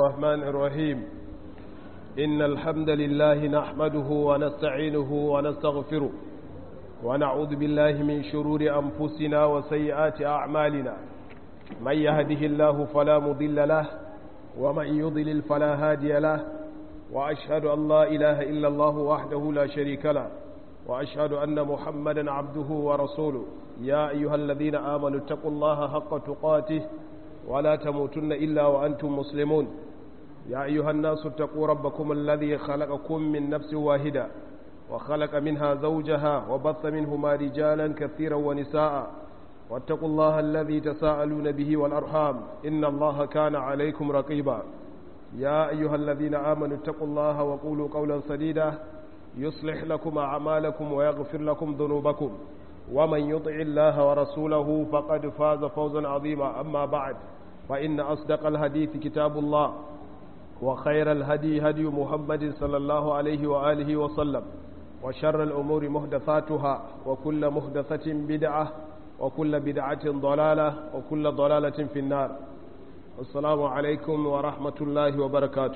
الرحمن الرحيم إن الحمد لله نحمده ونستعينه ونستغفره ونعوذ بالله من شرور أنفسنا وسيئات أعمالنا من يهده الله فلا مضل له ومن يضلل فلا هادي له وأشهد أن لا إله إلا الله وحده لا شريك له وأشهد أن محمدا عبده ورسوله يا أيها الذين آمنوا اتقوا الله حق تقاته ولا تموتن إلا وأنتم مسلمون يا أيها الناس اتقوا ربكم الذي خلقكم من نفس واحدة وخلق منها زوجها وبث منهما رجالا كثيرا ونساء واتقوا الله الذي تساءلون به والأرحام إن الله كان عليكم رقيبا يا أيها الذين آمنوا اتقوا الله وقولوا قولا سديدا يصلح لكم أعمالكم ويغفر لكم ذنوبكم ومن يطع الله ورسوله فقد فاز فوزا عظيما أما بعد فإن أصدق الحديث كتاب الله وخير الهدي هدي محمد صلى الله عليه وآله وسلم وشر الأمور محدثاتها وكل محدثة بدعة وكل بدعة ضلالة وكل ضلالة في النار السلام عليكم ورحمة الله وبركاته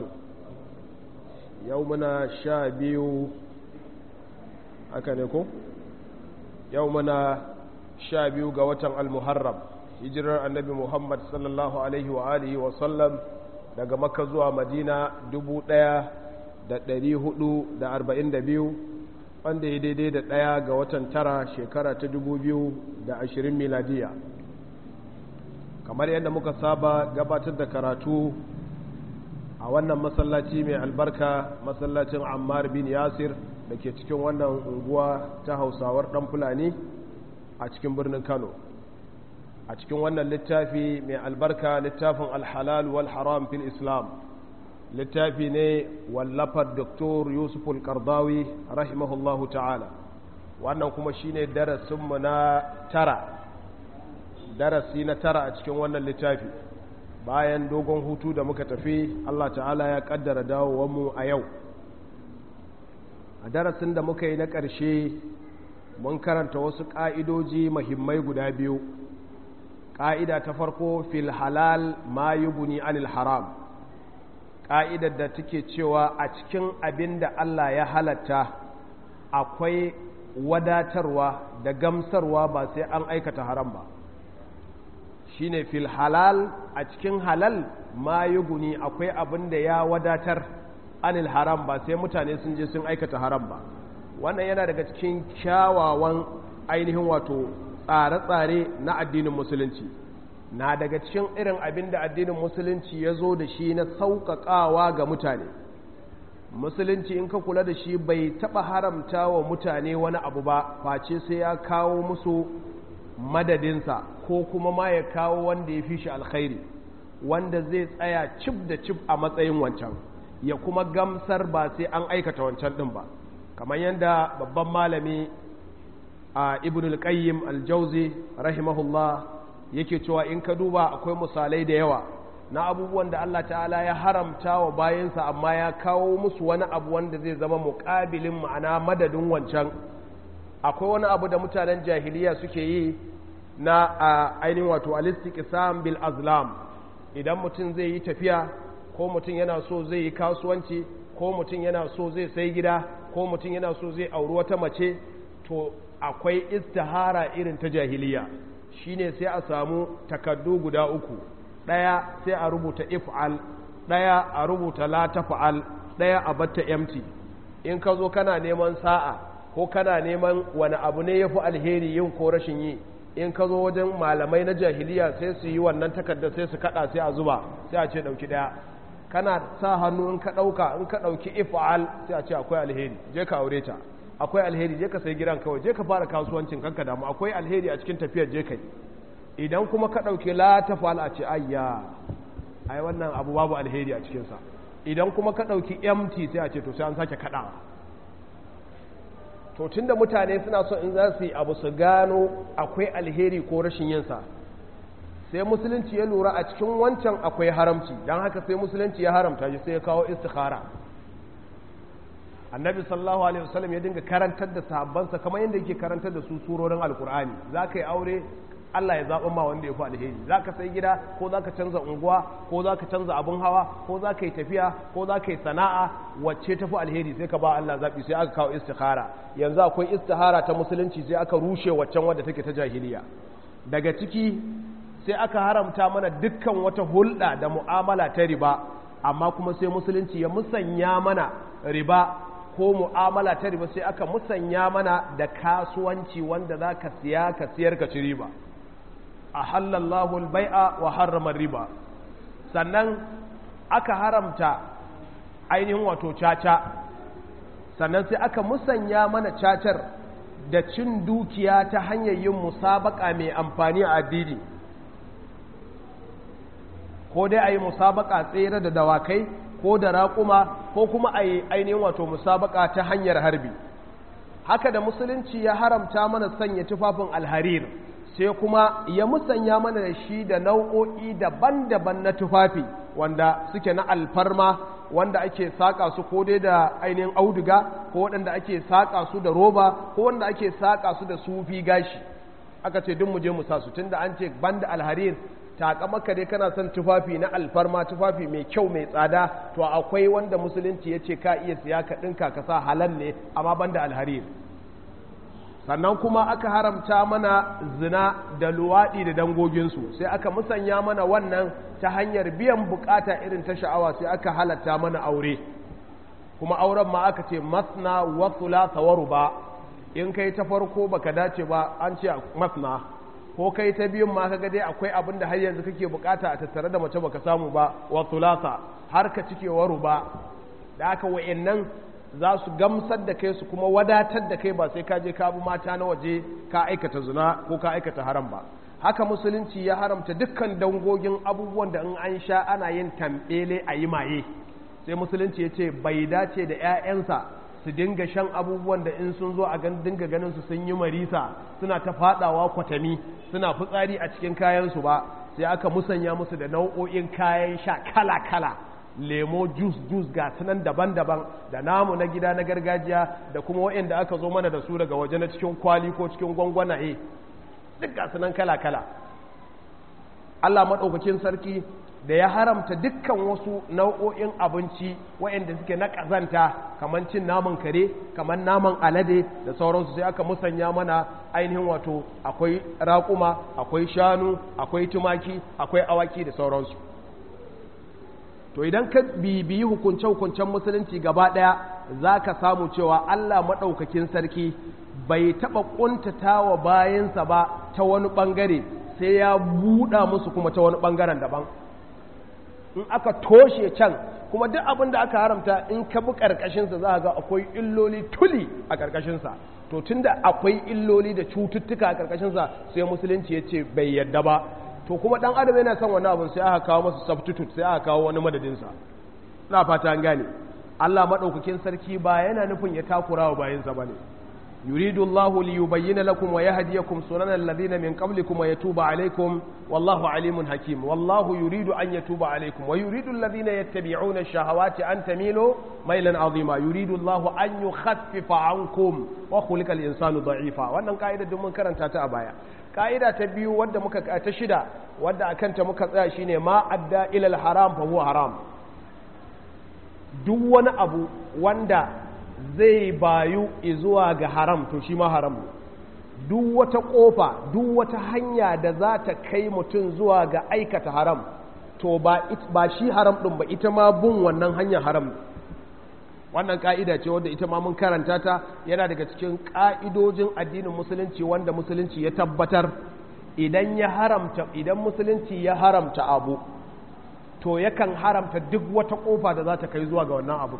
يومنا شابيو أكنكم يومنا شابيو قوة المحرم hijirar annabi muhammad sallallahu alaihi wa alihi wa sallam daga makka zuwa madina 1442 wanda ya daidai da ɗaya ga watan tara shekara ta 2020 miladiya kamar yadda muka saba gabatar da karatu a wannan masallaci mai albarka masallacin ammar bin yasir da ke cikin wannan unguwa ta hausawar ɗan fulani a cikin birnin kano a cikin wannan littafi mai albarka littafin alhalal wal haram fil islam littafi ne wallafar doktor yusuf al-kardawi rahimahullahu ta'ala wannan kuma shine darasinmu na tara darasi na tara a cikin wannan littafi bayan dogon hutu da muka tafi allah ta'ala ya kaddara dawowanmu a yau a darasin da muka yi na ƙarshe mun karanta wasu ƙa'idoji mahimmai guda biyu ƙa'ida ta farko fil halal ma yi guni anil haram ƙa'idar da take cewa a cikin abin da Allah ya halatta akwai wadatarwa da gamsarwa ba sai an aikata haram ba shi ne fil halal a cikin halal ma yi guni akwai abin da ya wadatar anil haram ba sai mutane sun je sun aikata haram ba wannan yana daga cikin kyawawan ainihin wato tsare-tsare na addinin musulunci na daga cikin irin abin da addinin musulunci ya zo da shi na sauƙaƙawa ga mutane musulunci in ka kula da shi bai taɓa haramta wa mutane wani abu ba face sai ya kawo musu madadinsa ko kuma ma ya kawo wanda ya fi shi alkhairi wanda zai tsaya cif da cif a matsayin wancan ya kuma gamsar ba sai an aikata wancan ɗin ba kamar yadda babban malami a ibn al-qayyim al-jauzi rahimahullah yake cewa in ka duba akwai misalai da yawa na abubuwan da Allah ta'ala ya haramta wa bayansa amma ya kawo musu wani abu wanda zai zama muƙabilin ma'ana madadin wancan akwai wani abu da mutanen jahiliya suke yi na ainihin wato alistiqsam bil azlam idan mutum zai yi tafiya ko mutum yana so zai yi kasuwanci ko mutum yana so zai sai gida ko mutum yana so zai auri wata mace to akwai istihara irin ta jahiliya shine sai a samu takaddu guda uku ɗaya sai a rubuta if'al ɗaya a rubuta la taf'al ɗaya a batta empty in ka zo kana neman sa'a ko kana neman wani abu ne yafi alheri yin ko rashin yi in ka zo wajen malamai na jahiliya sai su yi wannan takardar sai su kada sai a zuba sai a ce dauki ɗaya kana sa hannu in ka ɗauka in ka ɗauki if'al sai a ce akwai alheri je ka aure ta akwai alheri je ka sai gidan kawai je ka fara kasuwancin kanka damu akwai alheri a cikin tafiyar je kai idan kuma ka ɗauki la ta fa'al a ce ayya ai wannan abu babu alheri a cikinsa idan kuma ka ɗauki mt sai a ce to sai an sake kaɗawa to tunda mutane suna so in za su yi abu su gano akwai alheri ko rashin yinsa sai musulunci ya lura a cikin wancan akwai haramci don haka sai musulunci ya haramta shi sai ya kawo istikhara annabi sallallahu alaihi wasallam ya dinga karantar da sahabbansa kamar yadda yake karantar da su surorin alkur'ani za ka yi aure Allah ya zaɓa ma wanda ya fi alheri za ka sai gida ko za ka canza unguwa ko za ka canza abin hawa ko za ka yi tafiya ko za ka yi sana'a wacce ta fi alheri sai ka ba Allah zaɓi sai aka kawo istihara yanzu akwai istihara ta musulunci sai aka rushe waccan wadda take ta jahiliya daga ciki sai aka haramta mana dukkan wata hulɗa da mu'amala ta riba amma kuma sai musulunci ya musanya mana riba ko mu'amala ta riba sai aka musanya mana da kasuwanci wanda za ka siya ka siyar ka ci riba a halallahu albai'a wa harrama riba sannan aka haramta ainihin wato caca sannan sai aka musanya mana cacar da cin dukiya ta hanyar yin musabaka mai amfani a addini ko dai a yi musabaka tsere da dawakai ko da raƙuma ko kuma a yi ainihin wato musabaka ta hanyar harbi haka da musulunci ya haramta mana sanya tufafin alharir sai kuma ya musanya mana da shi da nau'o'i daban-daban na tufafi wanda suke na alfarma wanda ake saƙa su ko dai da ainihin auduga ko waɗanda ake saƙa su da roba ko wanda ake saƙa su da sufi gashi aka ce duk mu je mu sa su tunda an ce banda alharir takamaka dai kana son tufafi na alfarma tufafi mai kyau mai tsada to akwai wanda musulunci ya ce ka iya siya ka ɗinka ka sa halal ne amma banda alharir sannan kuma aka haramta mana zina da luwaɗi da dangoginsu sai aka musanya mana wannan ta hanyar biyan bukata irin ta sha'awa sai aka halatta mana aure kuma auren ma aka ce masna wa thulatha wa ruba in kai ta farko baka dace ba an ce masna ko kai ta biyun ma kaga dai akwai abin da har yanzu kake bukata a tattare da mace baka samu ba wa thulatha har ka cike wa ruba da aka wa'annan za su gamsar da kai su kuma wadatar da kai ba sai ka je ka bi mata na waje ka aikata zina ko ka aikata haram ba haka musulunci ya haramta dukkan dangogin abubuwan da in an sha ana yin tambele a yi maye sai musulunci ya ce bai dace da 'ya'yansa su dinga shan abubuwan da in sun zo a gan dinga ganin su sun yi marisa suna ta fadawa kwatami suna fitsari a cikin kayansu ba sai aka musanya musu da nau'o'in kayan sha kala-kala lemo juice juice ga sunan daban-daban da namu na gida na gargajiya da kuma waɗanda aka zo mana da su daga waje na cikin kwali ko cikin gwangwanaye duk ga sunan kala-kala Allah maɗaukakin sarki da ya haramta dukkan wasu nau'o'in abinci waɗanda suke na ƙazanta kamar cin naman kare kamar naman alade da sauransu sai aka musanya mana ainihin wato akwai raƙuma akwai shanu akwai tumaki akwai awaki da sauransu to idan ka bibiyi hukunce-hukuncen musulunci gaba ɗaya za ka samu cewa Allah maɗaukakin sarki bai taɓa ƙuntata wa bayansa ba ta wani ɓangare sai ya buɗa musu kuma ta wani ɓangaren daban in aka toshe can kuma duk abin da aka haramta in ka bi ƙarƙashinsa za a ga akwai illoli tuli a ƙarƙashinsa to tun da akwai illoli da cututtuka a ƙarƙashinsa sai musulunci ya ce bai yadda ba to kuma dan adam yana son wani abin sai aka kawo masa substitute sai aka kawo wani madadinsa na fata an gane Allah madaukakin sarki ba yana nufin ya takura wa bayinsa bane yuridu Allah li yubayyana lakum wa yahdiyakum sunana alladhina min qablikum wa yatuba alaykum wallahu alimun hakim wallahu yuridu an yatuba alaykum wa yuridu alladhina yattabi'una ash-shahawati an tamilu maylan azima yuridu Allah an yukhaffifa ankum wa khuliqa al-insanu da'ifa wannan kaida duk mun karanta ta a baya ka'ida ta biyu wadda muka ta shida wadda akanta muka tsaya shine ma adda ilal haram fa huwa haram duk wani abu wanda zai bayu zuwa ga haram to shi ma haram duk wata kofa duk wata hanya da za ta kai mutum zuwa ga aikata haram to ba ba shi haram din ba ita ma bin wannan hanyar haram wannan ka'ida ce wadda ita ma mun karanta ta yana daga cikin ka'idojin addinin musulunci wanda musulunci ya tabbatar idan ya haramta idan musulunci ya haramta abu to yakan haramta duk wata kofa da za ta kai zuwa ga wannan abu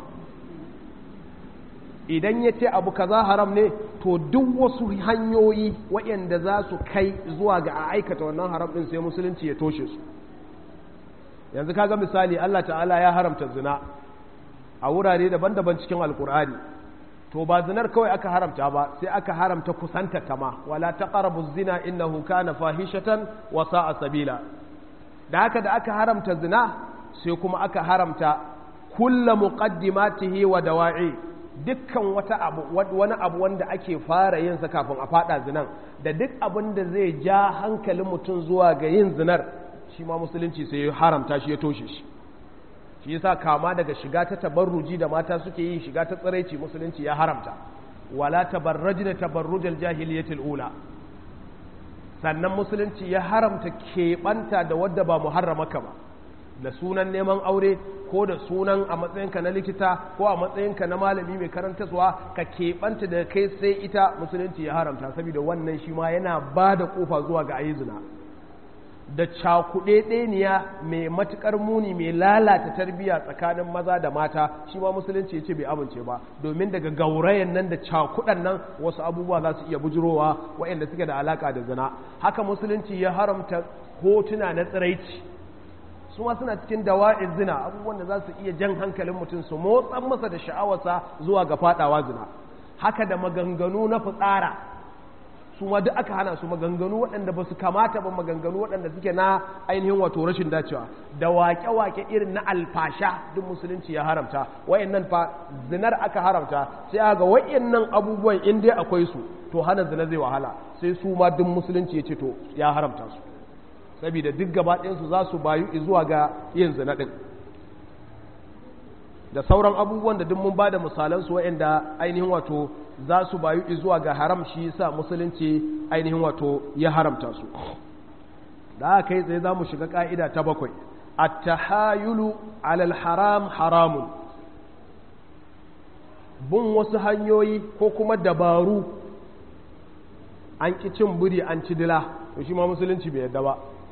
idan ya ce abu kaza haram ne to duk wasu hanyoyi waɗanda za su kai zuwa ga a aikata wannan haram ɗin sai musulunci ya toshe su yanzu kaga misali Allah ta'ala ya haramta zina a wurare daban-daban cikin alkur'ani to ba zinar kawai aka haramta ba sai aka haramta kusanta ta ma wala taqrabu zina innahu kana fahishatan wa sa'a sabila da haka da aka haramta zina sai kuma aka haramta kullu muqaddimatihi wa dawa'i dukkan wata abu wani abu wanda ake fara yin sa kafin a fada zinan da duk abin da zai ja hankalin mutum zuwa ga yin zinar shi ma musulunci sai ya haramta shi ya toshe shi shi yasa kama daga shiga ta tabarruji da mata suke yi shiga ta tsiraici musulunci ya haramta wala tabarrajna tabarrujal jahiliyatil ula sannan musulunci ya haramta keɓanta da wadda ba muharramaka ba da sunan neman aure ko da sunan a matsayinka na likita ko a matsayinka na malami mai karantaswa ka keɓanta da kai sai ita musulunci ya haramta saboda wannan shi ma yana ba da ƙofa zuwa ga ayi zina da cakuɗe ɗeniya mai matuƙar muni mai lalata tarbiyya tsakanin maza da mata shi ma musulunci ya ce bai amince ba domin daga gaurayen nan da cakuɗan nan wasu abubuwa za su iya bujurowa waɗanda suke da alaƙa da zina haka musulunci ya haramta hotuna na tsiraici su ma suna cikin dawa'in zina abubuwan da za su iya jan hankalin mutum su motsan masa da sha'awarsa zuwa ga faɗawa zina haka da maganganu na fitsara su ma duk aka hana su maganganu waɗanda ba su kamata ba maganganu waɗanda suke na ainihin wato rashin dacewa da wake-wake irin na alfasha duk musulunci ya haramta wayannan fa zinar aka haramta sai ga wayannan abubuwan in dai akwai su to hana zina zai wahala sai su ma duk musulunci ya ce to ya haramta su saboda duk gaba ɗayansu za su bayu zuwa ga yin zina ɗin da sauran abubuwan da duk mun ba da misalansu waɗanda ainihin wato za su bayu zuwa ga haram shi yasa musulunci ainihin wato ya haramta su da aka yi tsaye za mu shiga ƙa'ida ta bakwai at-tahayulu alal haram haramun bin wasu hanyoyi ko kuma dabaru an ƙi cin buri an ci dila to shi ma musulunci bai yadda ba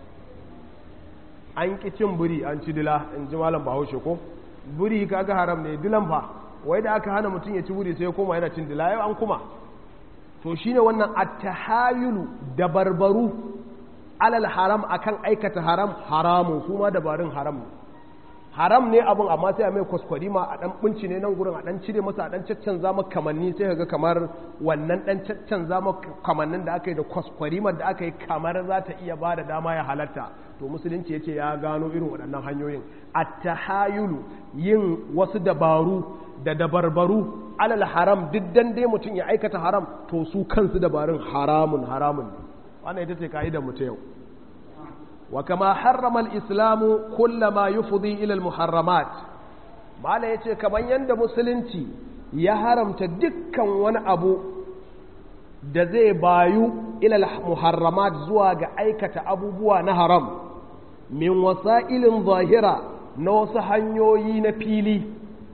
an ƙi cin buri an ci dila in ji malam bahaushe ko buri kaga haram ne dilan fa wai da aka hana mutum ya ci buri sai ya koma yana cin dila yau an kuma to shine wannan at-tahayulu da barbaru alal haram akan aikata haram haramun su ma dabarun haram haram ne abun amma sai a mai kwaskwari ma a dan bunci ne nan gurin a dan cire masa a dan caccanza maka kamanni sai kaga kamar wannan dan caccanza maka kamannin da aka yi da kwaskwari da aka yi kamar za ta iya ba da dama ya halatta to musulunci ya ce ya gano irin waɗannan hanyoyin at-tahayulu yin wasu dabaru da dabarbaru alal haram duk dan dai mutum ya aikata haram to su kansu dabarun haramun haramun wannan ita ce ka'idar mu ta yau wa kama harrama al-islamu kullama yufdi ila al-muharramat mala yace kaman yanda musulunci ya haramta dukkan wani abu da zai bayu ila al-muharramat zuwa ga aikata abubuwa na haram min wasa'ilin zahira na wasu hanyoyi na fili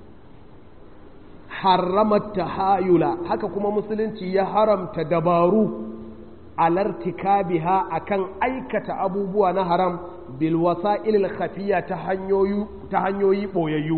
harramat tahayula haka kuma musulunci ya haramta dabaru alartikabiha akan aikata abubuwa na haram bil wasa'il khafiya ta hanyoyi ta hanyoyi boyayyu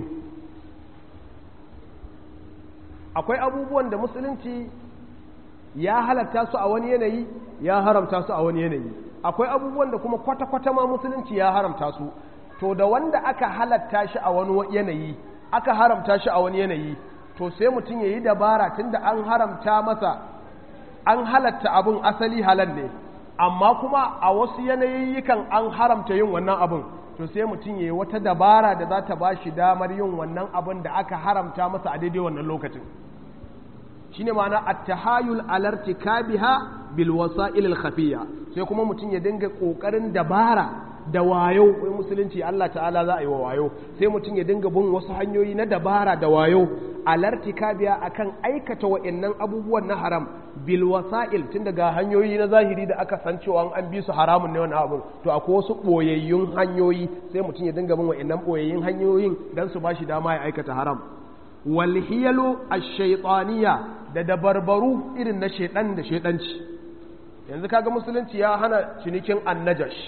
akwai abubuwan da musulunci ya halatta su a wani yanayi ya haramta su a wani yanayi akwai abubuwan da kuma kwata-kwata ma musulunci ya haramta su to da wanda aka halatta shi a wani yanayi aka haramta shi a wani yanayi to sai mutum ya yi dabara tunda an haramta masa an halatta abin asali halal ne amma kuma a wasu yanayikan an haramta yin wannan abin to sai mutum ya yi wata dabara da za ta ba shi damar yin wannan abin da aka haramta masa a daidai wannan lokacin shine ma'ana at-tahayul alartikabiha bil wasa'il al-khafiyya sai kuma mutum ya dinga kokarin dabara da wayo wai musulunci Allah ta'ala za a yi wa wayo sai mutum ya dinga bin wasu hanyoyi na dabara da wayo alartikabiya akan aikata wa'annan abubuwan na haram bil wasa'il tun daga hanyoyi na zahiri da aka san cewa an bi su haramun ne wannan abun to akwai wasu boyayyun hanyoyi sai mutum ya dinga bin wa'annan boyayyun hanyoyin dan su bashi dama ya aikata haram wal hiyalu ash-shaytaniyya da dabarbaru irin na shedan da shedanci yanzu kaga musulunci ya hana cinikin annajash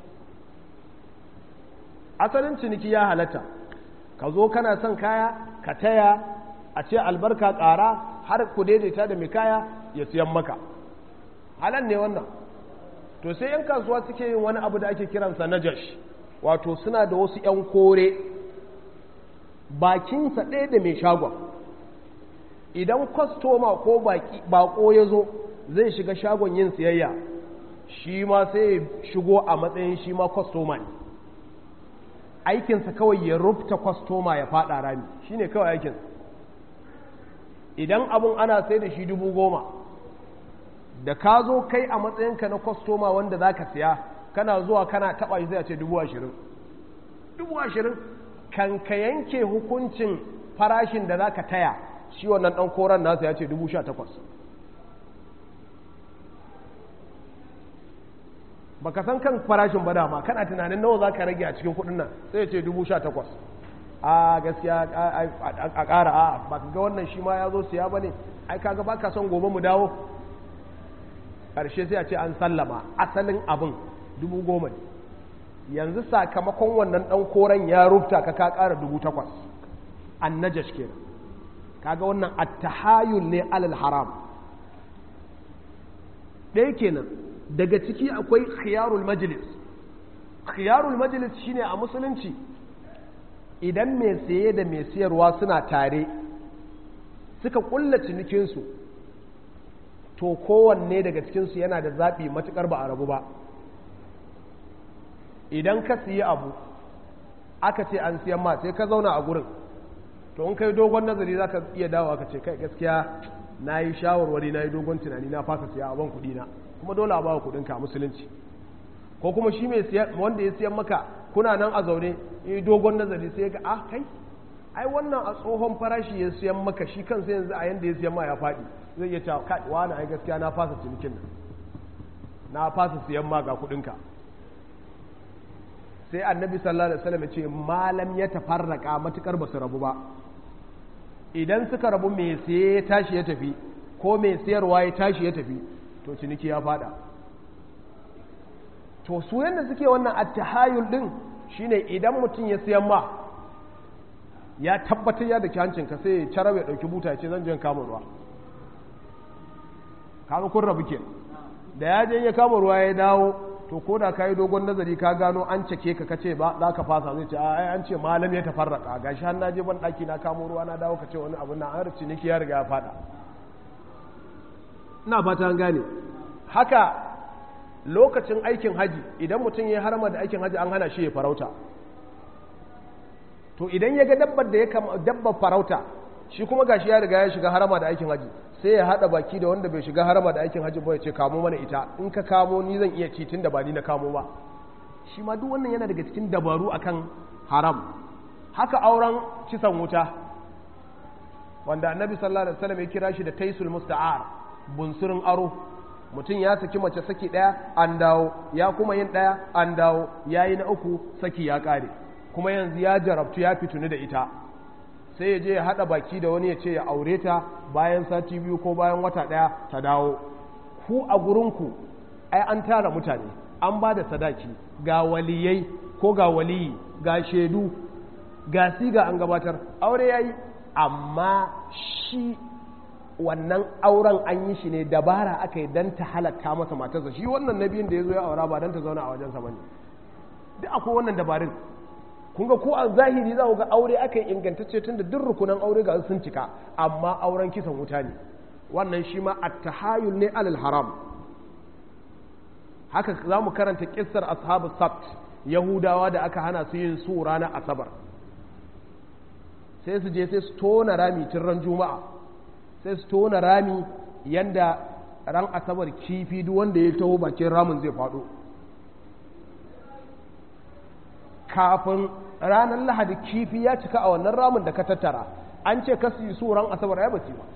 asalin ciniki ya halatta ka zo kana son kaya ka taya a ce albarka ƙara har ku daidaita da mai kaya ya siyan maka halal ne wannan to sai 'yan kasuwa suke yin wani abu da ake kiransa najash wato suna da wasu 'yan kore bakinsa ɗaya da mai shagon idan kwastoma ko bako ya zo zai shiga shagon yin siyayya shi ma sai ya shigo a matsayin shi ma kwastoma ne aikinsa kawai ya rubta kwastoma ya fada rami shi ne kawai aikinsa idan abun ana sai da shi dubu goma da ka zo kai a matsayinka na kwastoma wanda za ka siya kana zuwa kana taɓa shi sai a ce dubu ashirin dubu ashirin kan ka yanke hukuncin farashin da za ka taya shi wannan ɗan koren nasa ya ce dubu sha takwas ba ka san kan farashin ba dama kana tunanin nawa za ka rage a cikin kudin nan sai ya ce dubu sha takwas a gaskiya a ƙara a ba ka ga wannan shi ma ya zo siya ba ne ai kaga ba ka son gobe mu dawo ƙarshe sai a ce an sallama asalin abin dubu goma ne yanzu sakamakon wannan ɗan koren ya rufta ka ka ƙara dubu takwas an najash kenan kaga wannan attahayul ne alal haram ɗaya kenan daga ciki akwai khiyarul majlis khiyarul majlis shine a musulunci idan mai saye da mai siyarwa suna tare suka kulla cinikinsu to kowanne daga cikinsu yana da zaɓi matuƙar ba a rabu ba idan ka siya abu aka ce an siyan ma sai ka zauna a gurin to in kai dogon nazari za ka iya dawo aka ce kai gaskiya na yi shawarwari na yi dogon tunani na fasa siya a ban kuɗina kuma dole a bawa kuɗinka a musulunci ko kuma shi mai wanda ya siyan maka kuna nan a zaune yi dogon nazari sai ga ah kai ai wannan a tsohon farashi ya siyan maka shi kansa yanzu a yanda ya siyan ma ya faɗi zai iya cewa kai wani ai gaskiya na fasa cinikin nan na fasa siyan ma ga kuɗinka sai annabi sallallahu alaihi wasallam ya ce malam ya tafarraka matukar basu rabu ba idan suka rabu mai siye ya tashi ya tafi ko mai siyarwa ya tashi ya tafi to ciniki ya fada to su yadda suke wannan attahayul din shine idan mutum ya siyan ma ya tabbatar ya da hancinka sai ya cara ya dauki buta ce zan je kama ruwa kama kun rabu ke da ya je ya kama ruwa ya dawo to ko da ka yi dogon nazari ka gano an cake ka kace ba za ka fasa zai ce ai an ce malam ya tafarraka gashi har na je ban daki na kamo ruwa na dawo ka ce wani abu na an rici niki ya riga ya fada ina fata an gane haka lokacin aikin haji idan mutum ya harama da aikin haji an hana shi ya farauta to idan ya ga dabbar da ya kama dabbar farauta shi kuma gashi ya riga ya shiga harama da aikin haji sai ya hada baki da wanda bai shiga harama da aikin haji ba ya ce kamo mana ita in ka kamo ni zan iya ci tun da ba ni na kamo ba shi ma duk wannan yana daga cikin dabaru akan haram haka auren kisan wuta wanda annabi sallallahu alaihi wasallam ya kira shi da taisul musta'ar bunsurin aro mutum ya saki mace saki ɗaya an dawo ya kuma yin ɗaya an dawo ya yi na uku saki ya ƙare kuma yanzu ya jarabtu ya fituni da ita sai ya je ya haɗa baki da wani ya ce ya aure ta bayan sati biyu ko bayan wata ɗaya ta dawo ku a gurinku ai an tara mutane an ba da sadaki ga waliyai ko ga waliyi ga shaidu ga siga an gabatar aure ya yi amma shi wannan auren an yi shi ne dabara aka yi don ta halatta masa matarsa shi wannan nabiyin da ya zo ya aura ba don ta zauna a wajensa ba ne duk akwai wannan dabarun kun ga ko a zahiri za ku ga aure aka yi ingantacce tun da duk rukunan aure ga sun cika amma auren kisan wuta ne wannan shi ma attahayul ne alal haram haka za mu karanta kissar ashabu sabt yahudawa da aka hana su yin su ranar asabar sai su je sai su tona rami tun ran juma'a sai su tona rami yanda ran asabar kifi duk wanda ya taho bakin ramin zai faɗo kafin ranar lahadi kifi ya cika a wannan ramin da ka tattara an ce ka su yi su ran asabar ya bace ba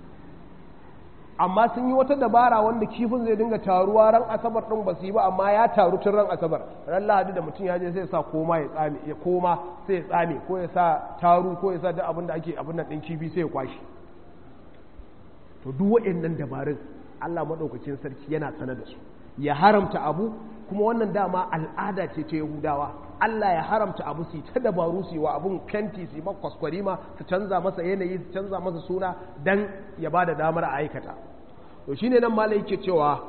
amma sun yi wata dabara wanda kifin zai dinga taruwa ran asabar ɗin ba su yi ba amma ya taru tun ran asabar ran lahadi da mutum ya je sai sa koma ya tsame ya koma sai ya tsame ko ya sa taru ko ya sa duk abin da ake abin nan ɗin kifi sai ya kwashi to duk waɗannan dabarun Allah maɗaukakin sarki yana sanar da su ya haramta abu kuma wannan dama al'ada ce ta Yahudawa Allah ya haramta abu su ta dabaru su yi wa abun fenti su yi ma kwaskwarima su canza masa yanayi su canza masa suna dan ya ba da damar a aikata to shine nan malai yake cewa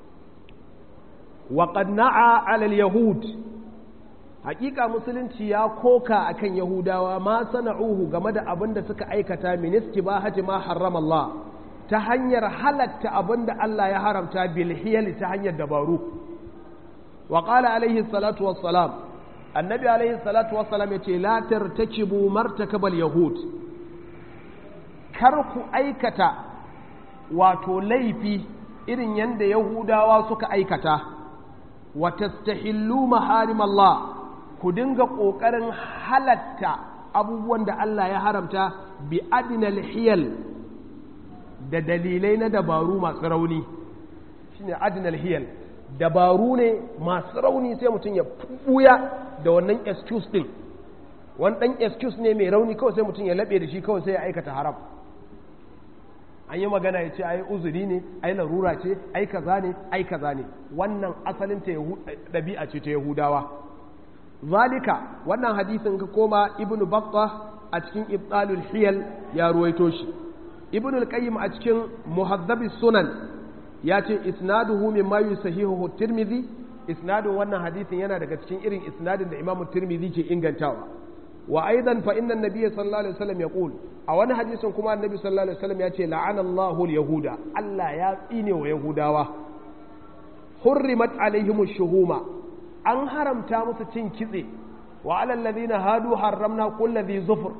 wa qad na'a 'ala al-yahud hakika musulunci ya koka akan yahudawa ma sana'uhu game da abin da suka aikata min istibahati ma harrama Allah ta hanyar halatta abin da Allah ya haramta bil hiyal ta hanyar dabaru wa qala alaihi salatu wassalam annabi alaihi salatu wassalam yace la tartakibu martakabal yahud kar ku aikata wato laifi irin yadda yahudawa suka aikata wa tastahillu maharim Allah ku dinga ƙoƙarin halatta abubuwan da Allah ya haramta bi adinal hiyal da dalilai na dabaru masu rauni shine adinal hiyal dabaru ne masu rauni sai mutum ya buya da wannan excuse din wani ɗan excuse ne mai rauni kawai sai mutum ya laɓe da shi kawai sai ya aikata haram an yi magana ya ce ai uzuri ne ai larura ce ai kaza ne ai kaza ne wannan asalin ta ɗabi'a ce ta yahudawa zalika wannan hadisin ka koma ibnu batta a cikin ibtalul hiyal ya ruwaito shi ibnu al-qayyim a cikin muhaddabis sunan ya ce isnaduhu mimma yusahihu tirmidhi isnadun wannan hadisin yana daga cikin irin isnadin da imamu tirmidhi ke ingantawa wa aidan fa inna nabiyya sallallahu alaihi wasallam yaqul a wani hadisin kuma annabi sallallahu alaihi wasallam ya ce la'ana Allahu al-yahuda Allah ya tsine wa yahudawa hurrimat alaihim shuhuma an haramta musu cin kitse wa alal ladina hadu harramna kulli dhi zufur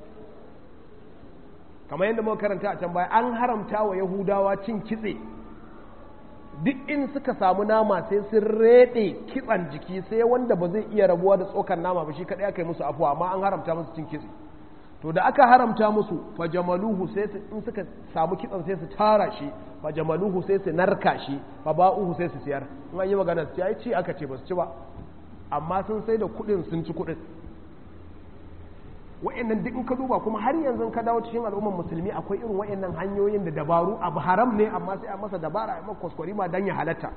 kamar yadda muka karanta a can baya an haramta wa yahudawa cin kitse duk in suka samu nama sai sun rede kitsan jiki sai wanda ba zai iya rabuwa da tsokan nama ba shi kadai aka yi musu afuwa amma an haramta musu cin kitse to da aka haramta musu fajamaluhu sai su in suka samu kitsan sai su tara shi fajamaluhu sai su narka shi fa ba'uhu sai su siyar in an yi magana su ai ci aka ce ba su ci ba amma sun sai da kuɗin sun ci kuɗin wa'annan duk in ka duba kuma har yanzu ka dawo cikin al'ummar musulmi akwai irin wa'annan hanyoyin da dabaru abu haram ne amma sai a masa dabara a masa kwaskwari ma dan ya halatta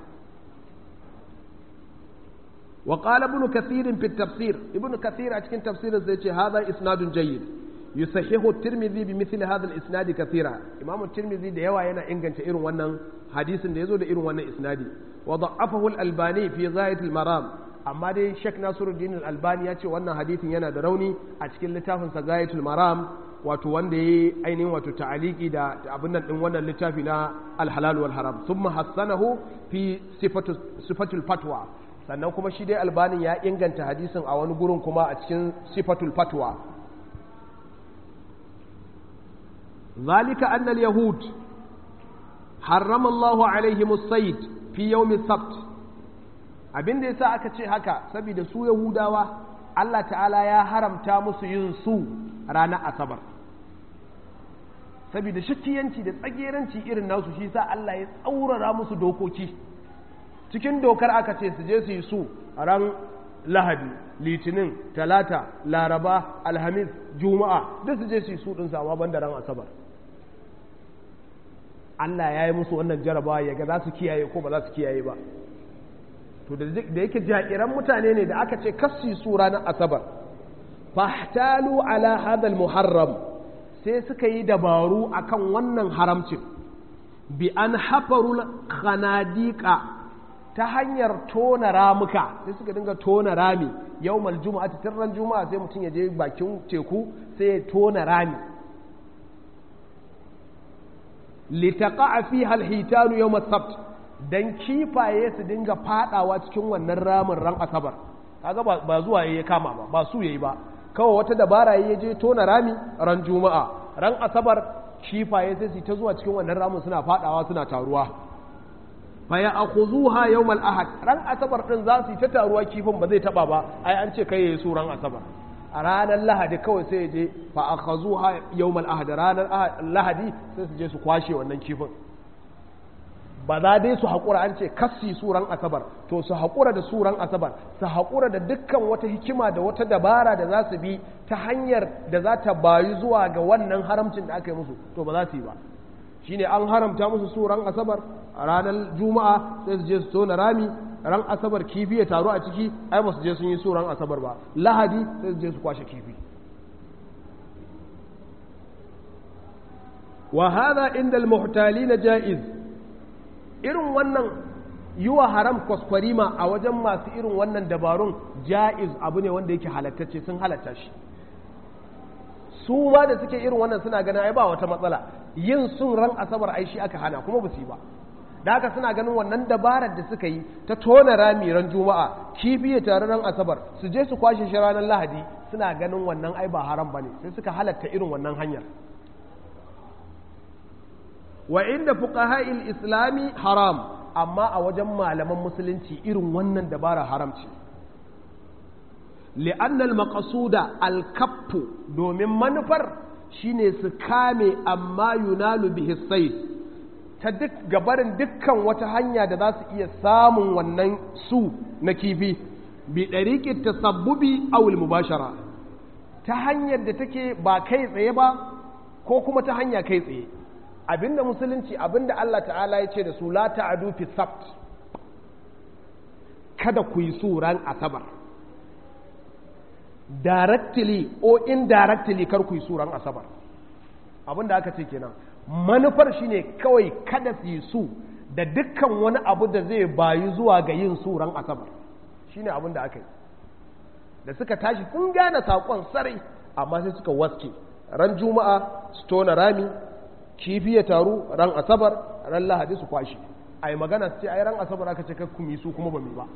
wa qala ibn kathir fi tafsir ibn kathir a cikin tafsirin zai ce hadha isnadun jayyid yusahihu at-tirmidhi bi mithli hadha al-isnad kathira imam at-tirmidhi da yawa yana inganta irin wannan hadisin da yazo da irin wannan isnadi wa da'afahu al-albani fi ghayat al-maram amma dai Sheikh Nasiruddin Al-Albani ya ce wannan hadithin yana da rauni a cikin littafin sa Gayatul Maram wato wanda yayi ainihin wato ta'aliki da abin nan din wannan littafi na Al-Halal wal Haram thumma hassanahu fi sifatu sifatul fatwa sannan kuma shi dai Albani ya inganta hadisin a wani gurin kuma a cikin sifatul fatwa ذلك أن اليهود حرم الله عليهم الصيد في يوم السبت abin da yasa aka ce haka saboda su yahudawa Allah ta'ala ya haramta musu yin su ranar asabar saboda shakiyanci da tsageranci irin nasu shi sa Allah ya tsaurara musu dokoki cikin dokar aka ce su je su yi su ran lahadi litinin talata laraba alhamis juma'a duk su je su yi su din sama banda ran asabar Allah ya yi musu wannan jarabawa ya ga za su kiyaye ko ba za su kiyaye ba to da yake jakiran mutane ne da aka ce kassi su ranar asabar fahtalu ala hadal muharram sai suka yi dabaru akan wannan haramcin bi an hafarul khanadika ta hanyar tona ramuka sai suka dinga tona rami yawmal juma'a ta ran juma'a sai mutum ya je bakin teku sai ya tona rami litaqa'a fiha alhitanu yawm as-sabt dan kifaye su dinga fadawa cikin wannan ramin ran asabar kaga ba zuwa yayi kama ba ba su yayi ba kawai wata dabara yayi je tona rami ran juma'a ran asabar kifaye sai su ta zuwa cikin wannan ramin suna fadawa suna taruwa fa ya akhuzuha yawm al-ahad ran asabar din za su yi ta taruwa kifin ba zai taba ba ai an ce kai yayi su ran asabar a ranar lahadi kawai sai je fa akhazuha yawm al-ahad ranar lahadi sai su je su kwashe wannan kifin ba za dai su haƙura an ce kassi suran asabar to su haƙura da suran asabar su haƙura da dukkan wata hikima da wata dabara da za su bi ta hanyar da za ta bayu zuwa ga wannan haramcin da aka yi musu to ba za su yi ba shine an haramta musu suran asabar a ranar juma'a sai su je su tona rami ran asabar kifi ya taru a ciki ai ba su je sun yi suran asabar ba lahadi sai su je su kwashe kifi wa hadha inda al-muhtalina jaiz irin wannan yi wa haram kwaskwarima a wajen masu irin wannan dabarun ja'iz abu ne wanda yake halattacce sun halatta shi su ma da suke irin wannan suna ganin ai ba wata matsala yin sun ran asabar ai shi aka hana kuma ba su yi ba da haka suna ganin wannan dabarar da suka yi ta tona rami ran juma'a kifi ya tare ran asabar su je su kwashe shi ranar lahadi suna ganin wannan ai ba haram bane sai suka halatta irin wannan hanyar wa inda fuqaha'il islami haram amma a wajen malaman musulunci irin wannan dabara haram ce li'annal maqsuda al-kaffu domin manufar shine su kame amma yunalu bihi sayf ta duk gabarin dukkan wata hanya da za su iya samun wannan su na kifi bi ɗariƙin tasabbubi awul mubashara ta hanyar da take ba kai tsaye ba ko kuma ta hanya kai tsaye abinda musulunci abinda Allah ta'ala ya ce da su la ta'adu fi sabt kada ku yi su ran asabar directly or indirectly kar ku yi su ran asabar abinda aka ce kenan manufar shine kawai kada su yi su da dukkan wani abu da zai bayu zuwa ga yin su ran asabar shine abin da aka yi da suka tashi sun gane saƙon sarai amma sai suka waske ran juma'a su tona rami kifi ya taru ran asabar ran lahadi su kwashi a yi magana su ce ai ran asabar aka ce kakkumi su kuma ba mu ba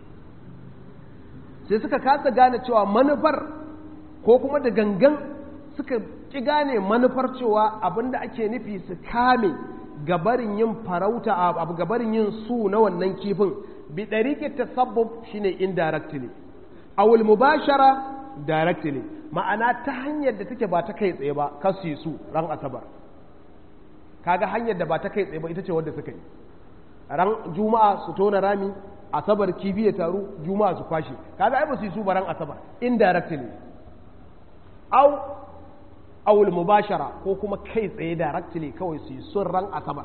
sai suka kasa gane cewa manufar ko kuma da gangan suka ki gane manufar cewa abinda ake nufi su kame gabarin yin farauta abu gabarin yin su na wannan kifin bi ɗariƙe tasabbub shine indirectly awul mubashara directly ma'ana ta hanyar da take ba ta kai tsaye ba kasu yi su ran asabar kaga hanyar da ba ta kai tsaye ba ita ce wadda suka yi ran juma'a su tona rami asabar kifi ya taru juma'a su kwashe kaga ai ba su yi su ba ran asabar indirectly aw awul mubashara ko kuma kai tsaye directly kawai su yi sun ran asabar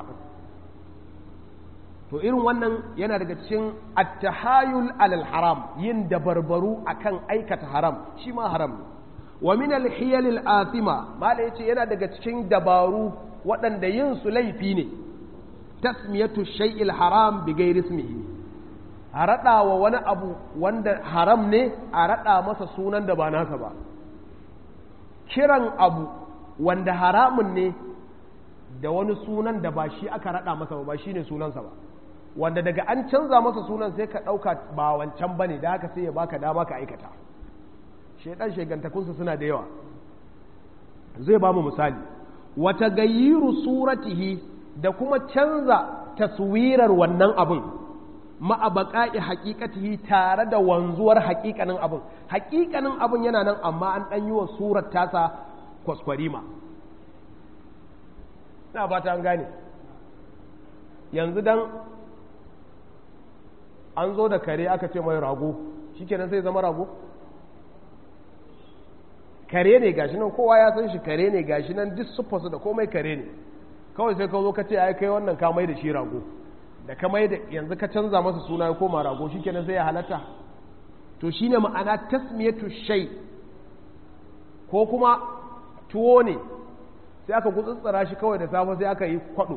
to irin wannan yana daga cikin attahayul alal haram yin dabarbaru akan aikata haram shi ma haram wa min alhiyal alathima mala yace yana daga cikin dabaru waɗanda yin su laifi ne tasmiyatu shay'il haram bi ghairi ismihi a raɗa wa wani abu wanda haram ne a raɗa masa sunan da ba nasa ba kiran abu wanda haramun ne da wani sunan da ba shi aka raɗa masa ba ba shi ne sunansa ba wanda daga an canza masa sunan sai ka ɗauka ba wancan ba ne da haka sai ya baka dama ka aikata shaidan shegantakunsa suna da yawa zai ba mu misali wata gayyiru suratihi da kuma canza taswirar wannan abin ma'abaka'i haƙiƙatihi tare da wanzuwar haƙiƙanin abin haƙiƙanin abin yana nan amma an ɗan yi wa surar tasa kwaskwarima na ba ta an gane yanzu dan an zo da kare aka ce mai rago shi kenan sai zama rago kare ne gashi nan kowa ya san shi kare ne gashi nan duk siffarsu da komai kare ne kawai sai ka zo ka ce ai kai wannan ka mai da shi rago da ka mai da yanzu ka canza masa suna ya koma rago shi kenan sai ya halatta to shine ma'ana tasmiyatu shay ko kuma tuwo ne sai aka gutsutsura shi kawai da safe sai aka yi kwado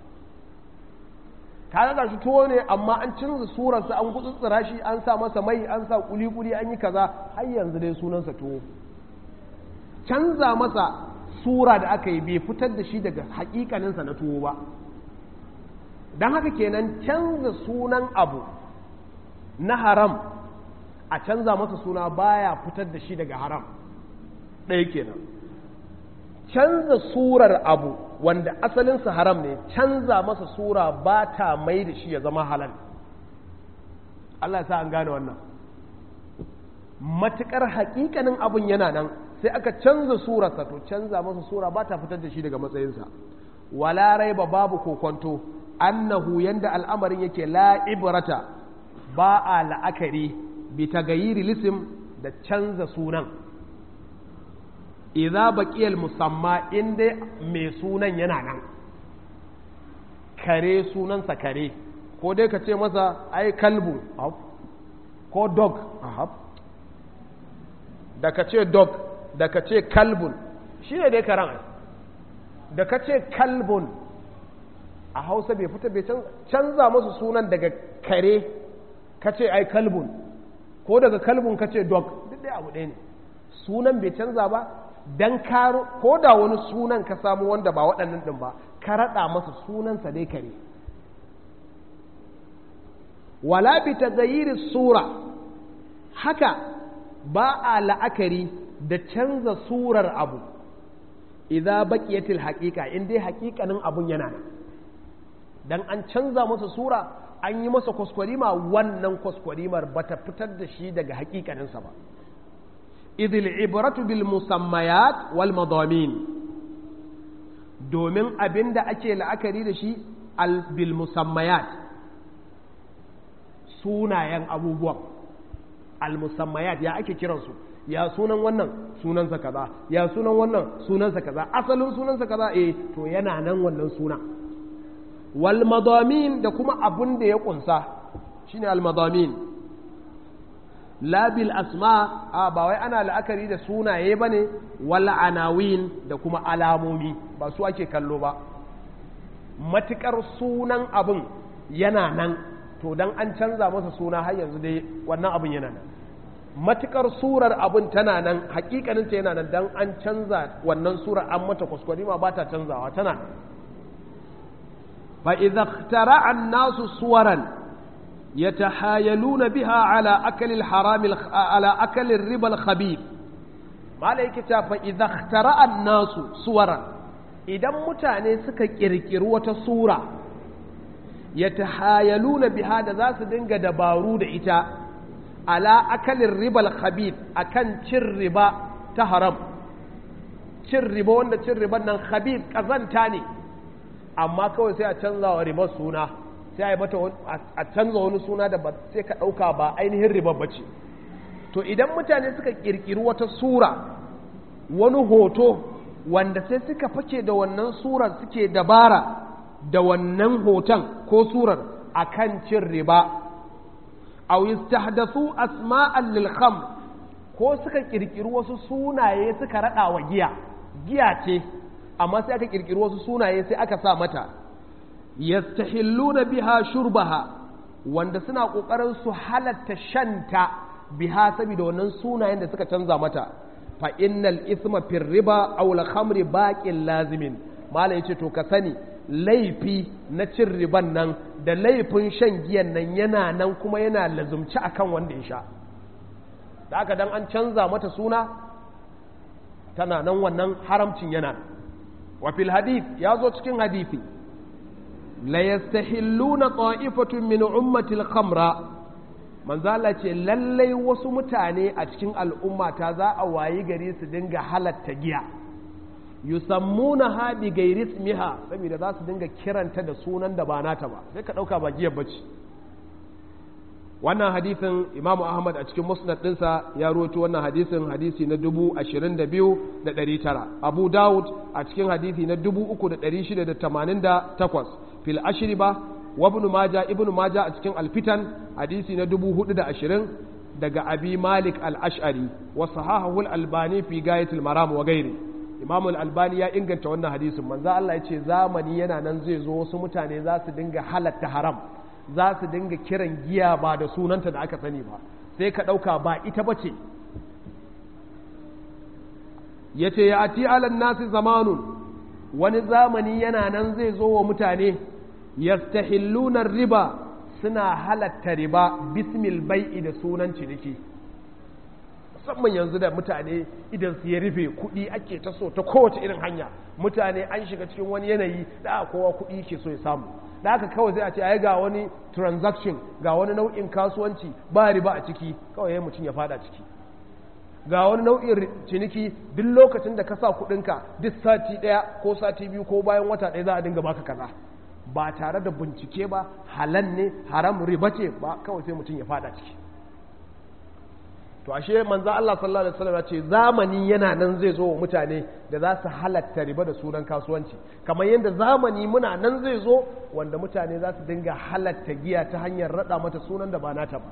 ka ga shi tuwo ne amma an canza surarsa an gutsutsura shi an sa masa mai an sa kuli-kuli an yi kaza har yanzu dai sunansa tuwo canza masa sura da aka yi bai fitar da shi daga hakikaninsa na tuwo ba don haka kenan canza sunan abu na haram a canza masa suna baya fitar da shi daga haram ɗaya kenan canza surar abu wanda asalinsa haram ne canza masa sura ba ta mai da shi ya zama halal Allah ya sa an gane wannan matuƙar haƙiƙanin abin yana nan sai aka canza surarsa to canza masa sura ba ta fitar da shi daga matsayinsa wala raiba babu kokonto annahu yanda al'amarin yake la ibrata ba a la'akari bi tagayiri lisim da canza sunan idza baqiyal musamma inda mai sunan yana nan kare sunansa kare ko dai ka ce masa ai kalbu ko dog da ka ce dog da ka ce kalbun shi ne dai karan da ka ce kalbun a hausa bai fita bai canza masu sunan daga kare ka ce ai kalbun ko daga kalbun ka ce dog duk dai abu ɗaya ne sunan bai canza ba don karo ko da wani sunan ka samu wanda ba waɗannan ɗin ba ka raɗa masa sunansa dai kare wala bi tagayyiri sura haka ba a la'akari da canza surar abu idza baqiyatil haqiqa in dai haƙiƙanin abun yana nan dan an canza masa sura an yi masa kwaskwarima wannan kwaskwarimar bata fitar da shi daga haƙiƙaninsa ba idil ibratu bil musammayat wal madamin domin abin da ake la'akari da shi al bil musammayat sunayen abubuwan al musammayat ya ake kiransu ya sunan wannan sunansa kaza ya sunan wannan sunansa kaza asalin sunansa kaza eh to yana nan wannan suna wal madamin da kuma abun da ya kunsa shine al madamin labil asma a ba wai ana la'akari da sunaye bane wal anawin da kuma alamomi ba su ake kallo ba matukar sunan abun yana nan to dan an canza masa suna har yanzu dai wannan abun yana nan matukar surar abin tana nan hakikaninta yana nan dan an canza wannan surar an mata kuskure ma ba ta canzawa tana fa idza ikhtara an-nasu suwaran yatahayaluna biha ala akli al-haram ala akli ar-riba al-khabith malaika ta fa idza ikhtara an-nasu suwaran idan mutane suka kirkiri wata sura yatahayaluna biha da za su dinga dabaru da ita ala akalin ribal khabith akan cin riba ta haram cin riba wanda cin riban nan khabith kazanta ne amma kawai sai a canza wa ribar suna sai a yi mata a canza wani suna da sai ka ɗauka ba ainihin ribar bace to idan mutane suka ƙirƙiri wata sura wani hoto wanda sai suka fake da wannan surar suke dabara da wannan hoton ko surar akan cin riba aw yastahdathu asma'an lil khamr ko suka kirkiri wasu sunaye suka rada wa giya giya ce amma sai aka kirkiri wasu sunaye sai aka sa mata yastahilluna biha shurbaha wanda suna kokarin su halatta shanta biha saboda wannan sunayen da suka canza mata fa innal ithma fir riba aw al khamri baqin lazimin mala yace to ka sani laifi na cin riban nan da laifin shan giyan nan yana nan kuma yana lazumci akan wanda ya sha da aka dan an canza mata suna tana nan wannan haramcin yana wa fil hadith ya zo cikin hadithi la yastahilluna ta'ifatun min ummati al-khamra manzo Allah ce lallai wasu mutane a cikin al'ummata za a wayi gari su dinga halatta giya yusammuna ha bi gairi ismiha saboda za su dinga kiranta da sunan da ba nata ba sai ka dauka ba giyar bace wannan hadisin Imam Ahmad a cikin musnad dinsa ya rawaito wannan hadisin hadisi na 22900 Abu Dawud a cikin hadisi na 3688 fil ashriba wa ibn Majah ibn Majah a cikin al-fitan hadisi na 420 daga Abi Malik al-Ash'ari wa sahahahu al-Albani fi gayatul maram wa ghairi Imam al-Albani ya inganta wannan hadisin manzo Allah ya ce zamani yana nan zai zo wasu mutane za su dinga halatta haram za su dinga kiran giya ba da sunanta da aka sani ba sai ka ɗauka ba ita ba ce ya ce ya ati alan nasi zamanun wani zamani yana nan zai zo wa mutane yastahillunar riba suna halatta riba bismil bai'i da sunan ciniki musamman yanzu da mutane idan su ya rufe kuɗi ake ta so ta kowace irin hanya mutane an shiga cikin wani yanayi da kowa kuɗi ke so ya samu da haka kawai sai a ce ai ga wani transaction ga wani nau'in kasuwanci ba riba a ciki kawai mutum ya fada ciki ga wani nau'in ciniki duk lokacin da ka sa kuɗinka duk sati ɗaya ko sati biyu ko bayan wata ɗaya za a dinga baka kaza ba tare da bincike ba halal ne haram riba ce ba kawai sai mutum ya fada ciki to ashe manzo Allah sallallahu alaihi wasallam ya ce zamani yana nan zai zo wa mutane da za su halatta riba da sunan kasuwanci kamar yadda zamani muna nan zai zo wanda mutane za su dinga halatta giya ta hanyar rada mata sunan da ba nata ba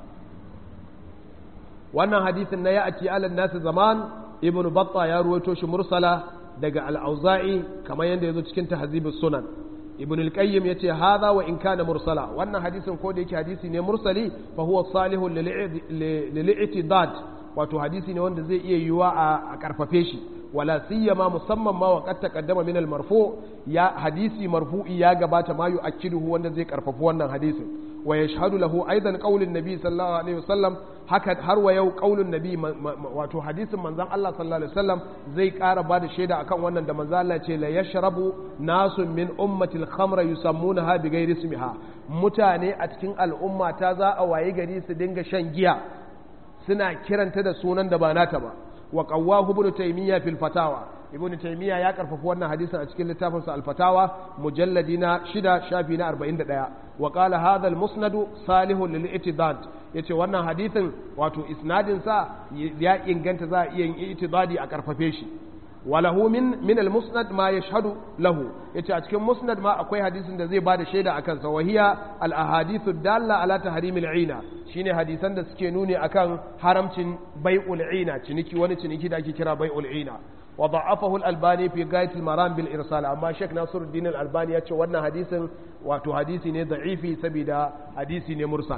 wannan hadisin na ya'ati alan nasu zaman ibnu batta ya ruwaito shi mursala daga al-auza'i kamar yadda yazo cikin tahzibus sunan ibn al-qayyim yace hadha wa in kana mursala wannan hadisin ko da yake hadisi ne mursali fa huwa salihu lil-i'tidad wato hadisi ne wanda zai iya yiwa a karfafe shi wala siyama musamman ma wa qad taqaddama min al-marfu ya hadisi marfu'i ya gabata ma yu'akkiduhu wanda zai karfafi wannan hadisin wa yashhadu lahu aidan qaulun nabi sallallahu alaihi wasallam haka har wa yau qaulun nabi wato hadisin manzon Allah sallallahu alaihi wasallam zai ƙara bada shaida akan wannan da manzon Allah ce la yashrabu nasun min ummati al-khamra yusammunaha bi ghairi ismiha mutane a cikin al'umma ta za a waye gari su dinga shan giya suna kiranta da sunan da ba nata ba wa qawwahu ibn taymiya fil fatawa ibn taymiya ya karfafa wannan hadisin a cikin littafinsa al-fatawa mujalladi na 6 shafi na 41 wa qala hadha al-musnad salihun lil itidad yace wannan hadisin wato isnadin sa ya inganta za a iya yin itidadi a karfafe shi walahu min min al-musnad ma yashhadu lahu yace a cikin musnad ma akwai hadisin da zai bada shaida akan sa wahiya al-ahadithu dalla ala tahrim al-ina shine hadisan da suke nuni akan haramcin bai'ul ina ciniki wani ciniki da ake kira bai'ul ina wa da'afahu al-albani fi gayat al-maram bil irsal amma Sheikh Nasiruddin al-Albani yace wannan hadisin wato hadisi ne da'ifi saboda hadisi ne mursal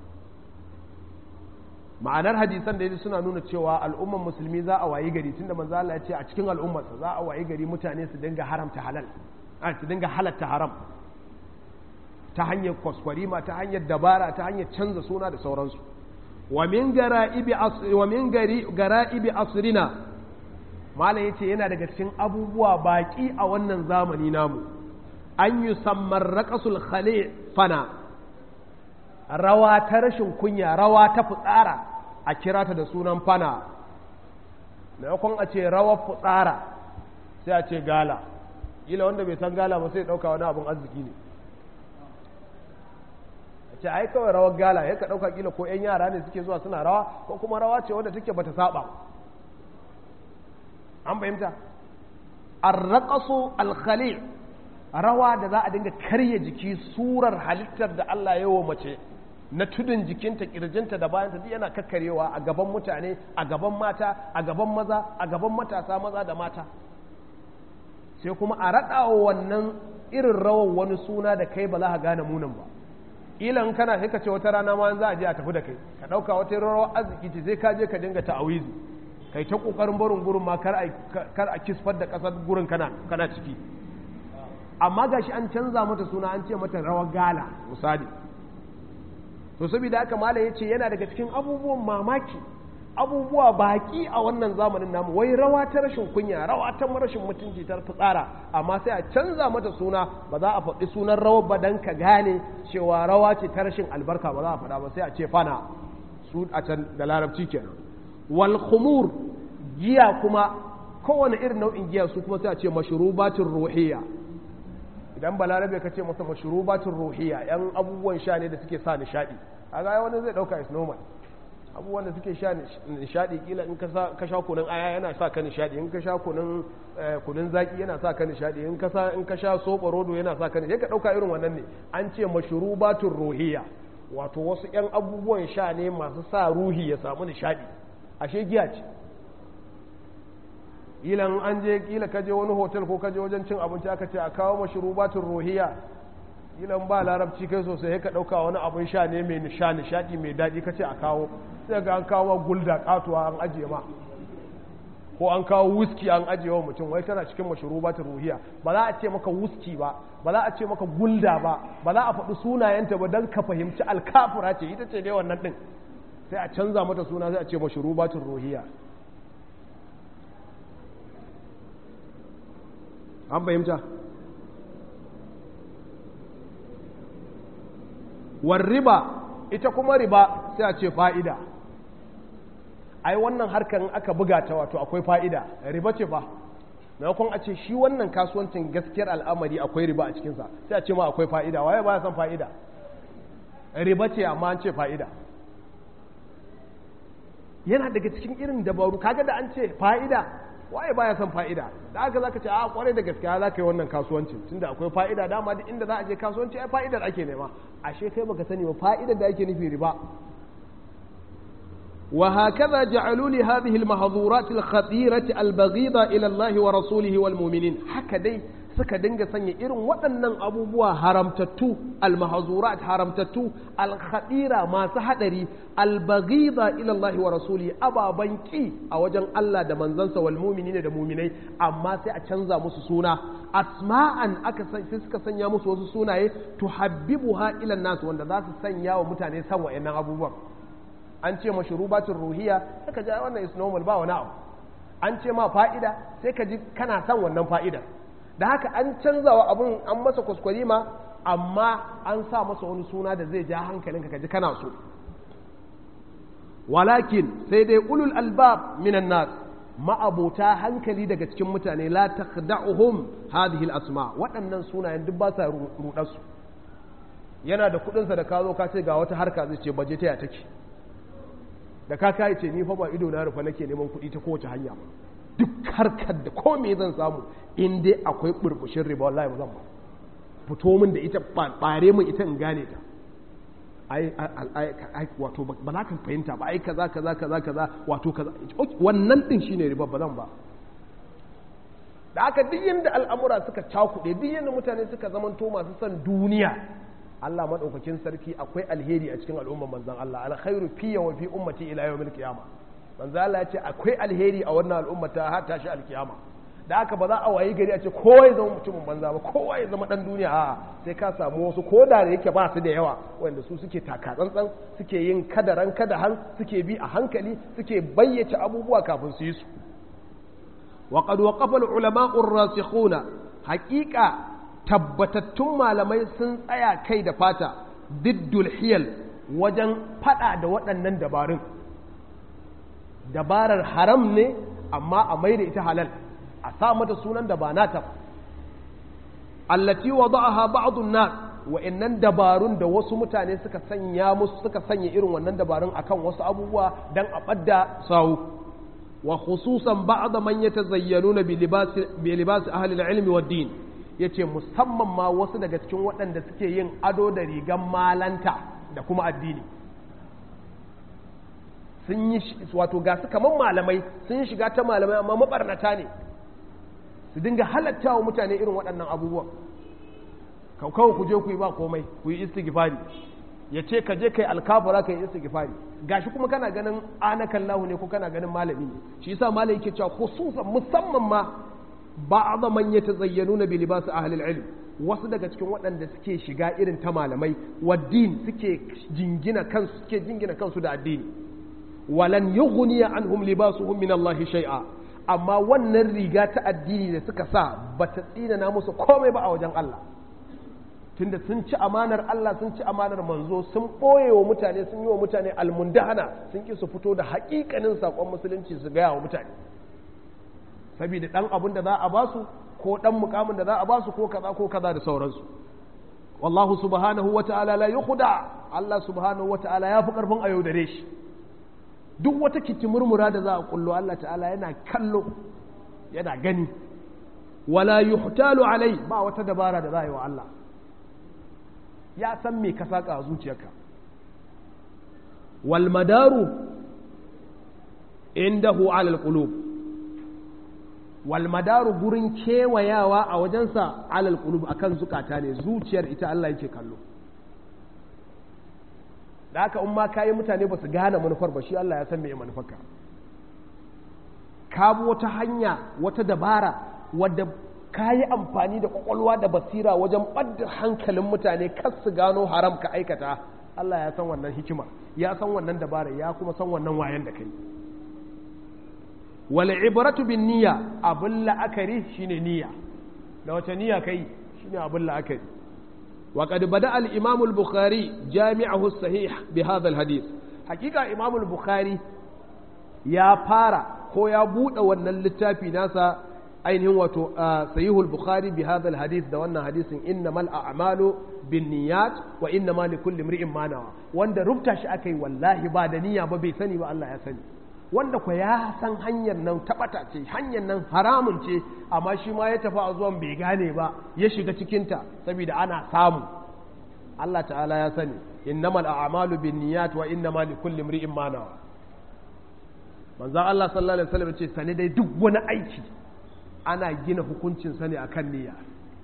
ma'anar hadisan da suna nuna cewa al'umman musulmi za a wayi gari tunda manzo Allah ya ce a cikin al'ummarsa za a wayi gari mutane su dinga haramta halal a su dinga halatta haram ta hanyar kwaskwarima ta hanyar dabara ta hanyar canza suna da sauransu wa min gara'ibi asri wa min gara'ibi asrina malam yace yana daga cikin abubuwa baki a wannan zamani namu an yusammar raqasul khali fana rawa ta rashin kunya rawa ta fitsara a kira ta da sunan fana maimakon a ce rawar fitsara sai a ce gala ila wanda bai san gala ba sai ɗauka wani abin arziki ne a ce ai kawai rawar gala ya ka ɗauka kila ko 'yan yara ne suke zuwa suna rawa ko kuma rawa ce wadda take bata saba an fahimta arraƙasu alkhali rawa da za a dinga karya jiki surar halittar da Allah ya wa mace na tudun jikinta kirjinta da bayanta duk yana kakkarewa a gaban mutane a gaban mata a gaban maza a gaban matasa maza da mata sai kuma a raɗa wannan irin rawar wani suna da kai ba za ka gane munin ba ilan kana sai ka ce wata rana ma za a je a tafi da kai ka ɗauka wata rawar arziki ce sai ka je ka dinga ta'awizi kai ta ƙoƙarin barin gurin ma kar a kisfar da ƙasar gurin kana kana ciki amma gashi an canza mata suna an ce mata rawar gala misali to saboda haka mala ya ce yana daga cikin abubuwan mamaki abubuwa baki a wannan zamanin namu wai rawa ta rashin kunya rawa ta rashin mutunci ta fitsara amma sai a canza mata suna ba za a faɗi sunan rawar ba dan ka gane cewa rawa ce ta rashin albarka ba za a faɗa ba sai a ce fana su a can da larabci kenan wal khumur giya kuma kowane irin nau'in giya su kuma sai a ce mashrubatin ruhiyya idan balarabe ka ce masa mashrubatin ruhiyya yan abubuwan sha ne da suke sa nishadi a ga wani zai dauka is normal abubuwan da suke sha nishadi kila in ka sha kunun aya yana sa ka nishadi in ka sha kunun kunun zaki yana sa ka nishadi in ka sa in ka sha soɓa rodo yana sa ka nishadi ka dauka irin wannan ne an ce mashrubatin ruhiyya wato wasu yan abubuwan sha ne masu sa ruhi ya samu nishadi ashe giya ce ilan an je kila kaje wani hotel ko kaje wajen cin abinci aka ce a kawo mashrubatun ruhiya ilan ba larabci kai sosai ka dauka wani abin sha ne mai nisha nishadi mai daɗi kace a kawo sai ga an kawo gulda katuwa an ajiye ma ko an kawo whisky an ajiye wa mutum wai tana cikin mashrubatun ruhiya ba za a ce maka whisky ba ba za a ce maka gulda ba ba za a faɗi sunayenta ba don ka fahimci alkafura ce ita ce dai wannan din sai a canza mata suna sai a ce mashrubatun ruhiya an fahimta war riba ita kuma riba sai a ce fa'ida ai wannan harkar aka buga ta wato akwai fa'ida riba ce fa maimakon a ce shi wannan kasuwancin gaskiyar al'amari akwai riba a cikinsa sai a ce ma akwai fa'ida waye ba ya san fa'ida riba ce amma an ce fa'ida yana daga cikin irin dabaru kaga da an ce fa'ida waye baya son fa'ida da aka zaka ce a kwarai da gaskiya za ka yi wannan kasuwancin tunda akwai fa'ida dama duk inda za a je kasuwanci ai fa'idar ake nema ashe kai baka sani ba fa'idar da ake nufi riba wa hakaza ja'alu li hadhihi al-mahdhurat al-khatirati al-baghida ila Allah wa rasulihi wal mu'minin haka dai suka dinga sanya irin waɗannan abubuwa haramtattu almahazurat haramtattu alkhadira masu hadari albaghida ila Allah wa rasuli ababan ki a wajen Allah da manzansa wal mu'minina da mu'minai amma sai a canza musu suna asma'an aka sai suka sanya musu wasu sunaye tuhabbibuha ila nas wanda za su sanya wa mutane san wa'annan abubuwan an ce mashrubatul ruhiya saka ji wannan is normal ba wani abu an ce ma fa'ida sai ka ji kana son wannan fa'ida da haka an canza wa abun an masa kuskure ma amma an sa masa wani suna da zai ja hankalinka ka ji kana so walakin sai dai ulul albab minan nas ma'abota hankali daga cikin mutane la takhda'uhum hadhihi al-asma waɗannan sunayen duk ba sa rudar su yana da kuɗinsa da ka zo ka ce ga wata harka zai ce baje ta ya take da ka kai ce ni fa ba ido na rufa nake neman kuɗi ta kowace hanya ba duk harkar da ko me zan samu in dai akwai burbushin riba wallahi ba zan ba fito min da ita bare min ita in gane ta ai ai wato ba za ka fahimta ba ai kaza kaza kaza kaza wato kaza wannan din shine riba ba zan ba da aka duk yanda al'amura suka cakuɗe duk yanda mutane suka zamanto masu son duniya Allah maɗaukakin sarki akwai alheri a cikin al'umman manzan Allah alkhairu fiye wa fi ummati ila yawmil qiyama manzan Allah ya ce akwai alheri a wannan al'umma ta har tashi alkiyama da haka ba za a wayi gari a ce kowa ya zama mutumin banza ba kowa ya zama dan duniya a sai ka samu wasu ko da yake ba su da yawa wanda su suke taka tsantsan suke yin kadaran kadahan suke bi a hankali suke bayyace abubuwa kafin su yi su wa qad waqafa al-ulama'u ar-rasikhuna haqiqa tabbatattun malamai sun tsaya kai da fata diddul hiyal wajen fada da waɗannan dabarun dabarar haram ne amma a mai da ita halal a sa mata sunan da ba nata allati wada'aha ba'dun nas wa'annan dabarun da wasu mutane suka sanya musu suka sanya irin wannan dabarun akan wasu abubuwa dan a badda sawu wa khususan ba'd man yatazayyanuna bi libasi bi libasi ahli al-ilmi wad-din ya ce musamman ma wasu daga cikin waɗanda suke yin ado da rigan malanta da kuma addini sun yi wato ga su kamar malamai sun yi shiga ta malamai amma mabarnata ne su dinga halatta wa mutane irin waɗannan abubuwan kawai ku je ku yi ba komai ku yi istighfari ya ce ka je kai alkafara ka yi istighfari gashi kuma kana ganin anakan lahu ne ko kana ganin malami ne shi yasa malami yake cewa khususan musamman ma ba'dha man yatazayyanuna bi libas ahli al-ilm wasu daga cikin waɗanda suke shiga irin ta malamai waddin suke jingina kansu suke jingina kansu da addini walan yughni anhum libasuhum min Allah shay'a amma wannan riga ta addini da suka sa bata tsina musu komai ba a wajen Allah tunda sun ci amanar Allah sun ci amanar manzo sun ɓoye wa mutane sun yi wa mutane almundahana sun ki su fito da haƙiƙanin saƙon musulunci su gaya wa mutane saboda ɗan abin da za a basu ko ɗan mukamin da za a basu ko kaza ko kaza da sauransu wallahu subhanahu wa ta'ala la yukhda Allah subhanahu wa ta'ala ya fi karfin a yaudare shi duk wata kitimurmura da za a kullo Allah ta'ala yana kallo yana gani wala yuhtalu alai ba wata dabara da za a yi wa Allah ya san me ka saka a zuciyarka wal madaru indahu ala alqulub wal madaru gurin kewayawa a wajensa ala alqulub akan zukata ne zuciyar ita Allah yake kallo da haka in ma kayi mutane ba su gane manufar ba shi Allah ya san me manufarka ka bi wata hanya wata dabara wadda ka yi amfani da kwakwalwa da basira wajen ɓadda hankalin mutane kar su gano haram ka aikata Allah ya san wannan hikima ya san wannan dabara ya kuma san wannan wayan da kai wal ibratu bin niyya abin la'akari shine niyya da wace niyya kai shine abin la'akari wa qad bada al imam al bukhari jami'ahu sahih bi hadha al hadith hakika imam al bukhari ya fara ko ya bude wannan littafi nasa ainihin wato sahihul bukhari bi hadha hadith da wannan hadisin innamal a'malu binniyat wa innamal likulli imri'in ma nawa wanda rubta shi akai wallahi ba da niyya ba bai sani ba Allah ya sani wanda ko ya san hanyar nan tabata ce hanyar nan haramun ce amma shi ma ya tafi a zuwan bai gane ba ya shiga cikin ta saboda ana samu Allah ta'ala ya sani innamal a'malu binniyat wa innamal likulli imri'in ma nawa manzo Allah sallallahu alaihi wasallam ce sani dai duk wani aiki ana gina hukuncinsa ne akan niyya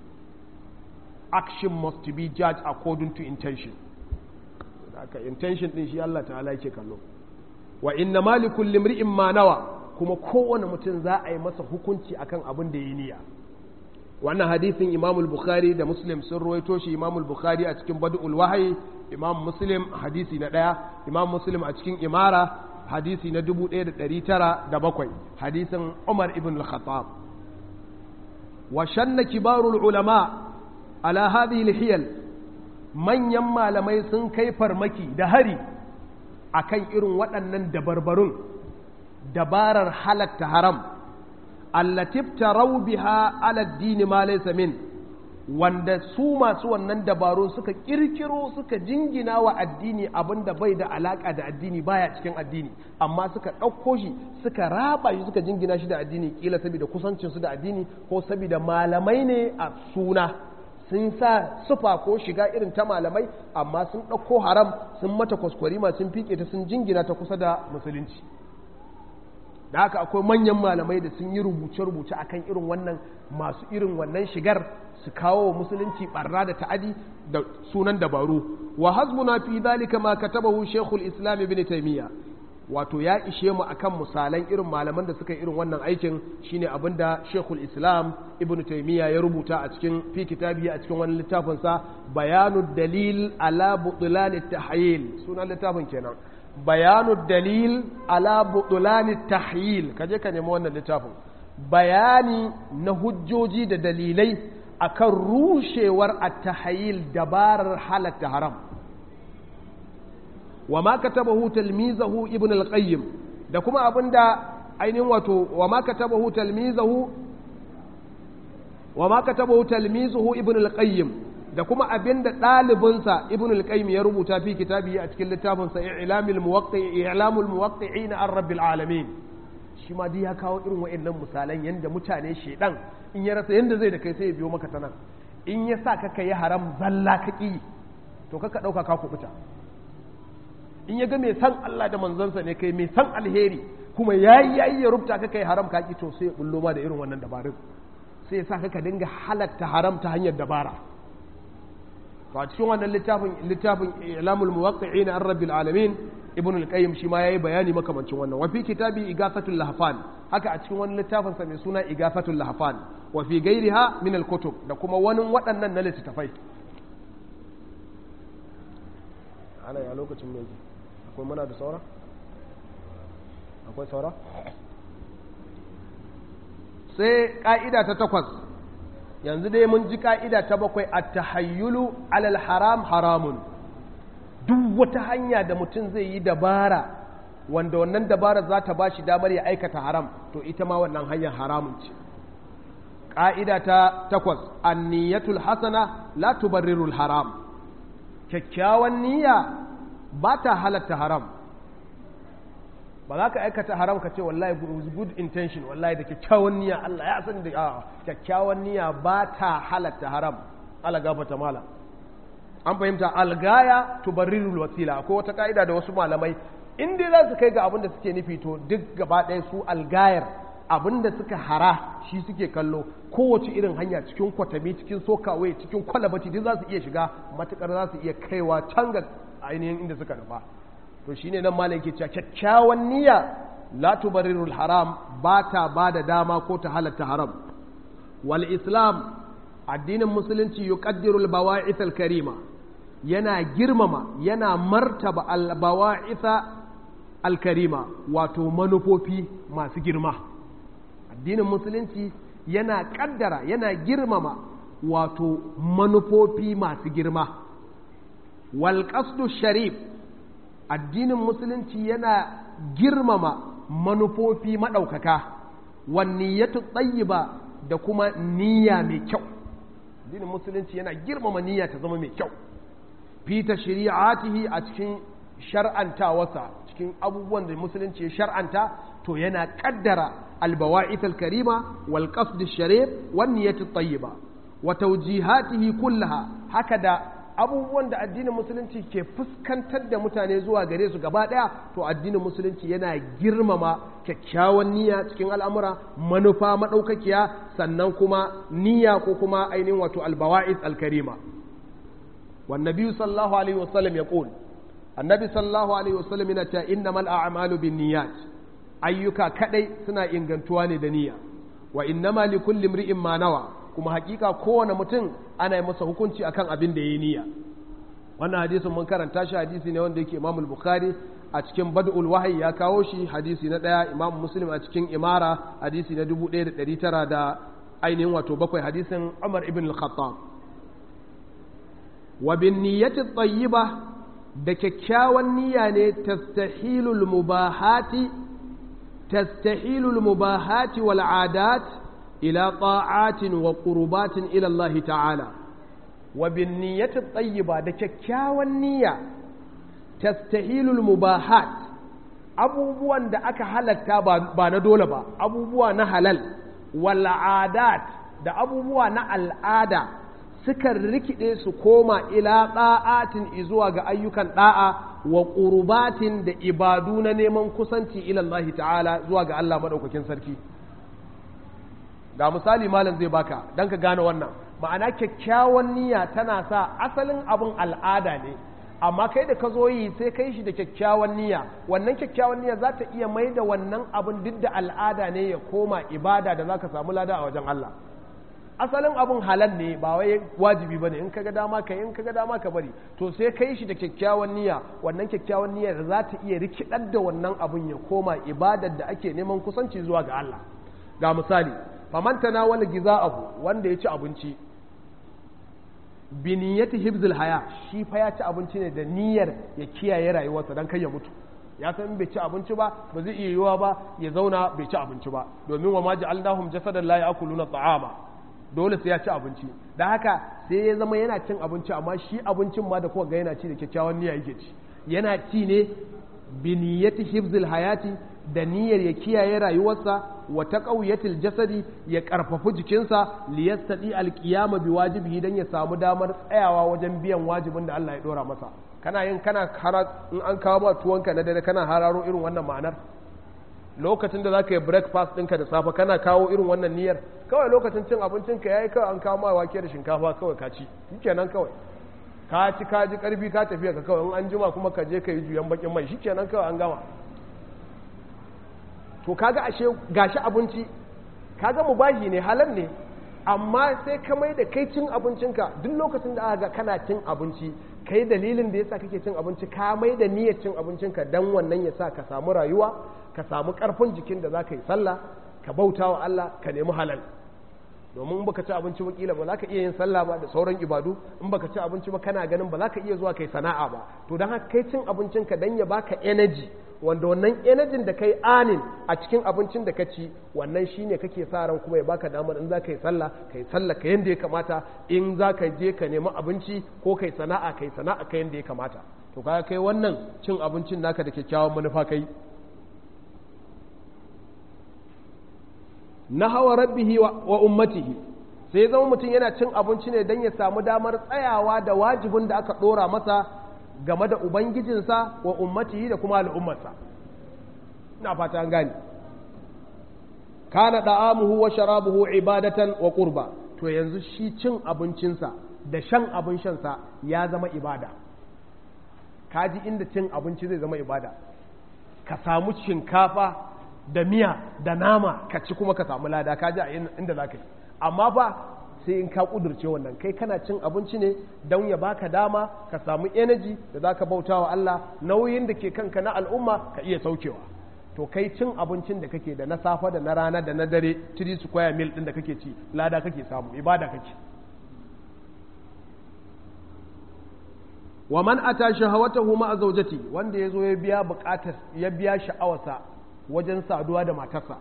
action must be judged according to intention haka intention din shi Allah ta'ala yake kallo wa inna malikul limri'in ma nawa kuma kowane mutum za a yi masa hukunci akan abin da ya niyya wannan hadisin Imam bukhari da Muslim sun ruwaito shi Imam bukhari a cikin Badul Wahyi Imam Muslim hadisi na daya Imam Muslim a cikin Imara hadisi na 1907 hadisin Umar ibn al-Khattab wa shanna kibarul ulama ala hadhihi al-hiyal manyan malamai sun kai farmaki da hari akan irin waɗannan dabarbarun dabarar halatta haram allatif tarau biha ala dini ma laysa min wanda su masu wannan dabaru suka kirkiro suka jingina wa addini abinda bai da alaka da addini baya cikin addini amma suka ɗauko shi suka raba shi suka jingina shi da addini kila saboda kusancinsu da addini ko saboda malamai ne a suna sun sa sufa ko shiga irin ta malamai amma sun ɗauko haram sun mata kwaskwarima sun fike ta sun jingina ta kusa da musulunci da haka akwai manyan malamai da sun yi rubuce-rubuce akan irin wannan masu irin wannan shigar su kawo wa musulunci barna da ta'adi da sunan dabaru wa hasbuna fi dhalika ma katabahu shaykhul islam ibn taymiya wato ya ishe mu akan misalan irin malaman da suka irin wannan aikin shine abinda shaykhul islam ibn taymiya ya rubuta a cikin fi kitabi a cikin wani littafin sa bayanud dalil ala butlan at-tahyil sunan littafin kenan bayanu dalil ala butulani tahyil kaje ka nemi wannan littafin bayani na hujjoji da dalilai akan rushewar at-tahyil dabarar halatta haram wa ma katabahu talmizahu ibn al-qayyim da kuma abinda ainihin wato wa ma katabahu talmizahu wa ma katabahu talmizuhu ibn al-qayyim da kuma abin da ɗalibinsa ibn al-qayyim ya rubuta fi kitabi a cikin littafinsa i'lamul muwaqqi'i i'lamul muwaqqi'ina an rabbil alamin shi ma ya kawo irin wa'annan misalan yanda mutane shedan in ya rasa yanda zai da kai sai ya biyo maka ta nan in ya sa ka kai haram zalla ka ki to kaka dauka ka kubuta in ya ga mai san Allah da manzansa ne kai mai san alheri kuma yayi yayi ya rubuta ka kai haram ka ki to sai ya bullo ma da irin wannan dabarun sai ya sa ka dinga halatta haram ta hanyar dabara to a cikin wannan littafin littafin ilamul muwaqqi'in an rabbil alamin ibn al-qayyim shi ma yayi bayani makamancin wannan wa fi kitabi igafatul lahfan haka a cikin wani littafin sa mai suna igafatul lahfan wa fi ghairiha min al-kutub da kuma wani waɗannan na littafai ana ya lokacin me yake akwai muna da saura akwai saura sai ka'ida ta takwas yanzu dai mun ji ka'ida ta bakwai a tahayyulu alal haram haramun duk wata hanya da mutum zai yi dabara wanda wannan dabara za ta ba shi damar ya aikata haram to ita ma wannan hanyar haramun ce ƙa'ida ta takwas anniyatul hasana la tubarrirul haram kyakkyawan niyya ba ta halatta haram ba za ka aikata haram ka ce wallahi with good intention wallahi da kyakkyawan niyya Allah ya san da a kyakkyawan niyya ba ta halatta haram ala gafata mala an fahimta algaya tubarrirul wasila akwai wata ka'ida da wasu malamai in dai za su kai ga abin da suke nufi to duk gaba ɗaya su algayar abin da suka hara shi suke kallo kowace irin hanya cikin kwatami cikin sokawai cikin kwalabati duk za su iya shiga matukar za su iya kaiwa can ga ainihin inda suka nufa to shine nan malam ke cewa kyakkyawan niyya la tubarrirul haram ba ta ba da dama ko ta halatta haram wal islam addinin musulunci yuqaddiru al bawa'ith al karima yana girmama yana martaba al bawa'ith al karima wato manufofi masu girma addinin musulunci yana kaddara yana girmama wato manufofi masu girma wal qasdu sharif addinin musulunci yana girmama manufofi maɗaukaka wanniyatu tsayiba da kuma niyya mai kyau addinin musulunci yana girmama niyya ta zama mai kyau fita shari'atihi a cikin shar'antawarsa cikin abubuwan da musulunci ya shar'anta to yana kaddara albawa'ith alkarima wal qasd sharif wan niyyatu tayyiba wa tawjihatihi kullaha haka da abubuwan da addinin musulunci ke fuskantar da mutane zuwa gare su gaba ɗaya to addinin musulunci yana girmama kyakkyawan niyya cikin al'amura manufa maɗaukakiya sannan kuma niyya ko kuma ainihin wato albawa'is alkarima والنبي صلى الله عليه وسلم يقول النبي صلى الله عليه وسلم yana إنما الأعمال بالنيات ayyuka kadai suna ingantuwa ne da niyya wa innama li kulli imri'in ma nawa kuma hakika kowane mutum ana yi masa hukunci akan abin da yayi niyya wannan hadisin mun karanta shi hadisi ne wanda yake Imam Bukhari a cikin Bad'ul Wahyi ya kawo shi hadisi na daya Imam Muslim a cikin Imara hadisi na 1900 da ainihin wato bakwai hadisin Umar ibn al-Khattab wa bin niyyati tayyiba da kyakkyawan niyya ne tastahilul mubahati تستحيل المباهات والعادات إلى طاعات وقربات إلى الله تعالى وبالنية الطيبة دككاوى النية تستحيل المباهات abubuwan da aka halatta ba na dole ba abubuwa na halal wal'adat da abubuwa na al'ada sukan rikide su koma ila ɗa'atin izuwa ga ayyukan ɗa'a wa ƙurbatin da ibadu na neman kusanci ilallahi ta'ala zuwa ga Allah maɗaukakin sarki ga misali malam zai baka don ka gane wannan ma'ana kyakkyawan niyya tana sa asalin abin al'ada ne amma kai da ka zo yi sai kai shi da kyakkyawan niyya wannan kyakkyawan niyya za ta iya mai da wannan abin duk da al'ada ne ya koma ibada da za ka samu lada a wajen Allah asalin abin halal ne ba wai wajibi bane in kaga dama ka in kaga dama ka bari to sai kai shi da kyakkyawan niyya wannan kyakkyawan niyyar za ta iya rikidar da wannan abin ya koma ibadar da ake neman kusanci zuwa ga Allah ga misali faman tanawala giza'ahu wanda ya ci abinci bi niyyati hibzil haya shi fa ya ci abinci ne da niyyar ya kiyaye rayuwarsa dan kai ya mutu ya san bai ci abinci ba ba zai iya yiwa ba ya zauna bai ci abinci ba domin wa ma ja'alnahum jasadan la ya'kuluna ta'ama dole sai ya ci abinci da haka sai ya zama yana cin abinci amma shi abincin ma da kuka ga yana ci da kyakkyawan niyya yake ci yana ci ne bi niyyati hibzil hayati da niyyar ya kiyaye rayuwarsa wa taqawiyatil jasadi ya karfafi jikinsa li yastadi alqiyama bi wajibihi dan ya samu damar tsayawa wajen biyan wajibin da Allah ya dora masa kana yin kana in an kawo ma tuwonka na dare kana hararo irin wannan ma'anar lokacin da za ka yi breakfast ɗinka da safe kana kawo irin wannan niyyar kawai lokacin cin abincinka ya yi kawai an kawo ma wake da shinkafa kawai ka ci shikenan kawai ka ci ka ji ƙarfi ka tafiya ka kawai in an jima kuma ka je ka yi juyan bakin mai shikenan kawai an gama to kaga ashe gashi abinci kaga mubahi ne halal ne amma sai ka mai da kai cin abincinka duk lokacin da aka ga kana cin abinci kai dalilin da yasa kake cin abinci ka mai da niyyar cin abincinka dan wannan ya sa ka samu rayuwa ka samu karfin jikin da za ka yi sallah ka bauta wa Allah ka nemi halal domin in baka ci abinci ba kila ba za ka iya yin sallah ba da sauran ibadu in baka ci abinci ba kana ganin ba za ka iya zuwa kai sana'a ba to don haka kai cin abincinka dan ya baka energy wanda wannan energy da kai anin a cikin abincin da ka ci wannan shine kake sa ran kuma ya baka damar in za ka yi sallah ka yi sallah ka yanda ya kamata in za ka je ka nemi abinci ko kai sana'a kai sana'a ka yanda ya kamata to kaga kai wannan cin abincin naka da kyakkyawan manufa kai na hawa rabbihi wa ummatihi sai zama mutum yana cin abinci ne don ya samu damar tsayawa da wajibin da aka ɗora masa game da ubangijinsa wa ummatihi da kuma al'ummarsa ina fata an gani kana da'amuhu wa sharabuhu ibadatan wa qurba to yanzu shi cin abincinsa da shan abin shansa ya zama ibada kaji inda cin abinci zai zama ibada ka samu shinkafa da miya da nama ka ci kuma ka samu lada ka ji a inda za ka yi amma fa sai in ka kudurce wannan kai kana cin abinci ne don ya baka dama ka samu energy da za ka bauta wa Allah nauyin da ke kanka na al'umma ka iya saukewa to kai cin abincin da kake da na safa da na rana da na dare 3 square meal din da kake ci lada kake samu ibada kake wa man ata shahawatahu ma zawjati wanda yazo ya biya bukatar ya biya sha'awarsa wajen saduwa da matarsa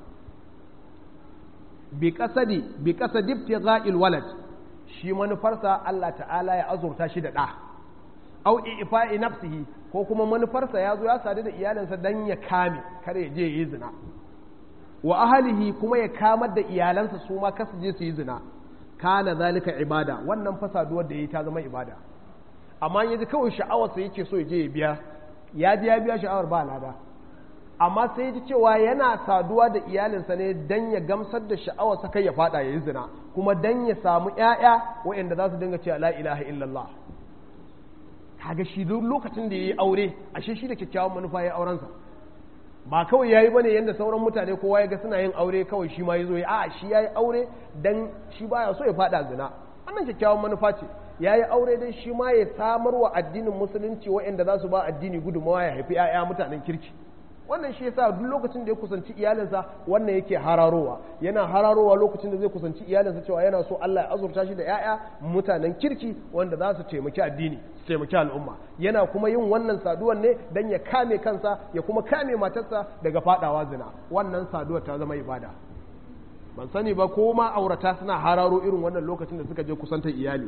bi kasadi bi kasadi ibtigha'il walad shi manufarsa Allah ta'ala ya azurta shi da ɗa au ifa'i nafsihi ko kuma manufarsa ya zo ya sadu da iyalinsa dan ya kame kar ya je yi zina wa ahlihi kuma ya kamar da iyalansa su ma kasu je su yi zina kana zalika ibada wannan fa saduwar da yi ta zama ibada amma ya ji kawai sha'awarsa yake so ya je ya biya ya ji ya biya sha'awar ba lada amma sai ya ji cewa yana saduwa da iyalinsa ne dan ya gamsar da sha'awarsa kai ya fada ya yi zina kuma dan ya samu ƴaƴa waɗanda za su dinga cewa la ilaha illallah kaga shi duk lokacin da ya yi aure ashe shi da kyakkyawan manufa ya aurensa ba kawai yayi bane yanda sauran mutane kowa ya ga suna yin aure kawai shi ma yazo ya a shi yayi aure dan shi baya so ya fada zina wannan kyakkyawan manufa ce yayi aure dan shi ma ya samar wa addinin musulunci waɗanda za su ba addini gudunmawa ya haifi 'ya'ya mutanen kirki wannan shi yasa duk lokacin da ya kusanci iyalinsa wannan yake hararowa yana hararowa lokacin da zai kusanci iyalinsa cewa yana so Allah ya azurta shi da 'ya'ya mutanen kirki wanda za su taimaki addini su taimaki al'umma yana kuma yin wannan saduwar ne dan ya kame kansa ya kuma kame matarsa daga fadawa zina wannan saduwar ta zama ibada ban sani ba ko ma aurata suna hararo irin wannan lokacin da suka je kusantar iyali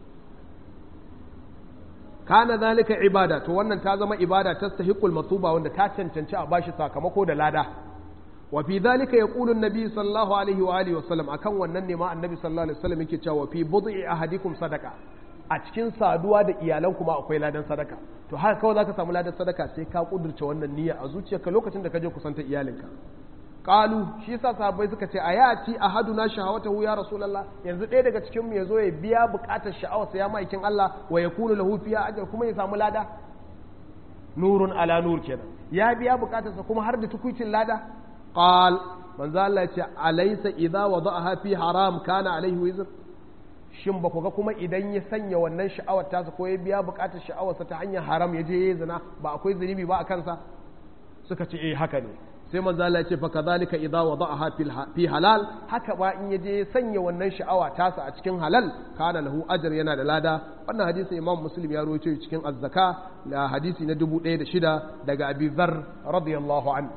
kana zalika ibada to wannan ta zama ibada tastahiqul masuba wanda ta cancanci a bashi sakamako da lada wa fi zalika yaqulu an-nabi sallallahu alaihi wa alihi wa sallam akan wannan ne ma annabi sallallahu alaihi wasallam yake cewa fi bud'i ahadikum sadaqa a cikin saduwa da iyalan kuma akwai ladan sadaka to haka kawai zaka samu ladan sadaka sai ka kudurce wannan niyya a zuciyarka lokacin da ka je kusanta iyalinka qalu shi yasa sahabbai suka ce ayati ahaduna shahawatahu ya rasulullah yanzu ɗaya daga cikin mu yazo ya biya buƙatar sha'awarsa ya maikin Allah wa yakunu lahu fiya ajr kuma ya samu lada nurun ala nur kenan ya biya buƙatarsa kuma har da tukuicin lada qal manzo Allah ya ce alaysa idza wada'aha fi haram kana alaihi wizr shin ba ku ga kuma idan ya sanya wannan sha'awar tasa ko ya biya buƙatar sha'awarsa ta hanyar haram ya je ya zina ba akwai zunubi ba a kansa suka ce eh haka ne sai manzo Allah ya ce fa kadhalika idza wada'aha fi halal haka ba in yaje ya sanya wannan sha'awa tasa a cikin halal kana lahu ajr yana da lada wannan hadisi Imam Muslim ya rawaito cikin Az-Zaka da hadisi na 1006 daga Abi Dharr radiyallahu anhu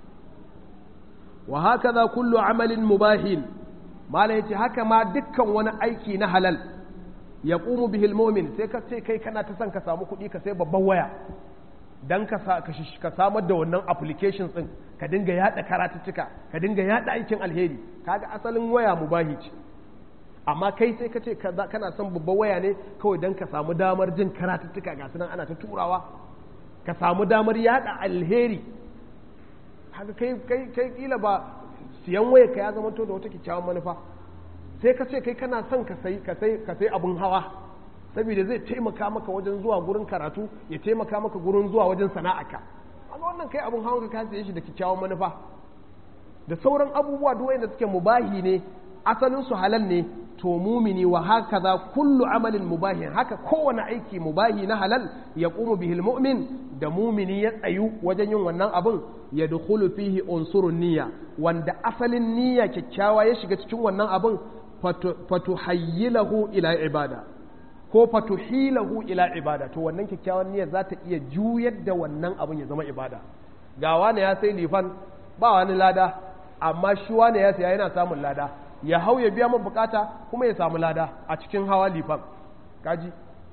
wa hakaza kullu amalin mubahin mala yace haka ma dukkan wani aiki na halal yaqumu bihi al-mu'min sai ka ce kai kana ta son ka samu kuɗi ka sai babban waya dan ka samar da wannan applications din ka dinga yada karatuttuka ka dinga yada aikin alheri kaga asalin waya mubahi ce amma kai sai ka ce kana son babban waya ne kawai dan ka samu damar jin karatuttuka ga sunan ana ta turawa ka samu damar yada alheri haka kai kai kai kila ba siyan waya ka ya zama to da wata kyakkyawan manufa sai ka ce kai kana son ka sai ka sai ka sai abun hawa saboda zai taimaka maka wajen zuwa gurin karatu ya taimaka maka gurin zuwa wajen sana'arka amma wannan kai abun hawan ka siye shi da kyakkyawan manufa da sauran abubuwa duk wanda suke mubahi ne asalin su halal ne to mumini wa hakaza kullu amalin mubahi haka kowane aiki mubahi na halal ya qumu bihil mu'min da mumini ya tsayu wajen yin wannan abun ya dukhulu fihi unsurun niyya wanda asalin niyya kyakkyawa ya shiga cikin wannan abun fatuhayyilahu ila ibada ko fatuhilahu ila ibada to wannan kyakkyawan niyyar za ta iya juyar da wannan abun ya zama ibada ga wani ya sai lifan ba wani lada amma shi wani ya saya yana samun lada ya hau ya biya min bukata kuma ya samu lada a cikin hawa lifan kaji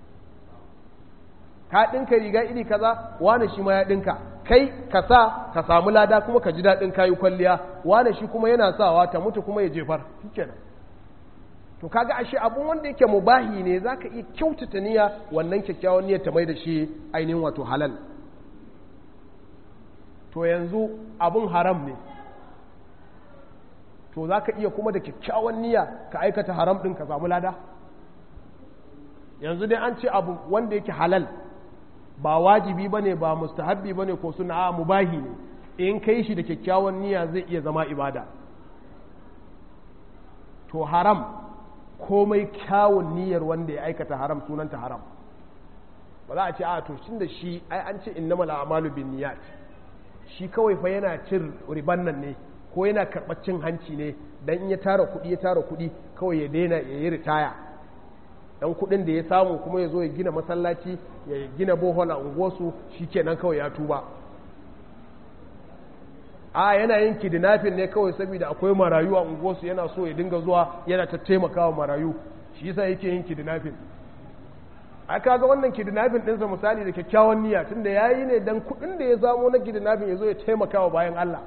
ka ɗinka riga iri kaza wane shi ma ya ɗinka kai ka sa ka samu lada kuma ka ji daɗin kayi kwalliya wane shi kuma yana sawa ta mutu kuma ya jefar shikenan to kaga ashe abun wanda yake mubahi ne zaka iya kyautata niyya wannan kyakkyawan niyyar ta mai da shi ainihin wato halal to yanzu abun haram ne to zaka iya kuma da kyakkyawan niyya ka aikata haram din ka samu lada yanzu dai an ce abu wanda yake halal ba wajibi bane ba mustahabbi bane ko suna a mubahi ne in kai shi da kyakkyawan niyya zai iya zama ibada to haram komai kyawun niyyar wanda ya aikata haram sunanta haram ba za a ce a to shin da shi ai an ce innamal a'malu bin niyyat shi kawai fa yana cin riban nan ne ko yana karɓar cin hanci ne dan in ya tara kuɗi ya tara kuɗi kawai ya daina ya yi ritaya dan kuɗin da ya samu kuma ya zo ya gina masallaci ya gina bohol a unguwarsu shikenan kawai ya tuba a yana yin kidnapping ne kawai saboda akwai marayu a unguwarsu yana so ya dinga zuwa yana ta taimakawa marayu shi yasa yake yin kidnapping a kaga wannan kidnapping ɗinsa misali da kyakkyawan niyya tunda ya yi ne dan kuɗin da ya zamo na kidnapping ya zo ya taimakawa bayan Allah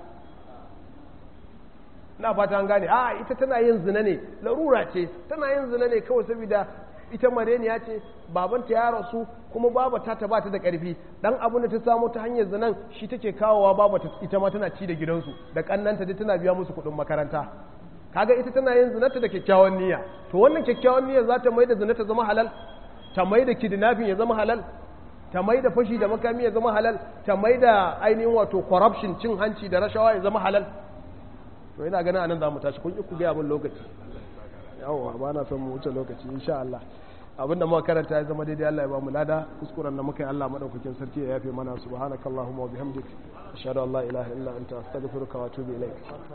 na fata an gane a ita tana yin zina ne larura ce tana yin zina ne kawai saboda ita mareniya ce babanta ya rasu kuma babata ta bata da karfi dan abin da ta samu ta hanyar zinan shi take kawowa babata ita ma tana ci da gidansu da kannanta da tana biya musu kuɗin makaranta kaga ita tana yin zinata da kyakkyawan niyya to wannan kyakkyawan niyya za ta mai da zinata zama halal ta mai da kidnapping ya zama halal ta mai da fashi da makami ya zama halal ta mai da ainihin wato corruption cin hanci da rashawa ya zama halal to ina ganin anan za mu tashi kun ku gaya min lokaci yawwa ba na son mu wuce lokaci insha Allah abinda muka karanta ya zama daidai Allah ya ba mu lada kuskuren da muka yi Allah madaukakin sarki ya yafe mana subhanakallahumma wa bihamdik ashhadu an la ilaha illa anta astaghfiruka wa atubu ilaik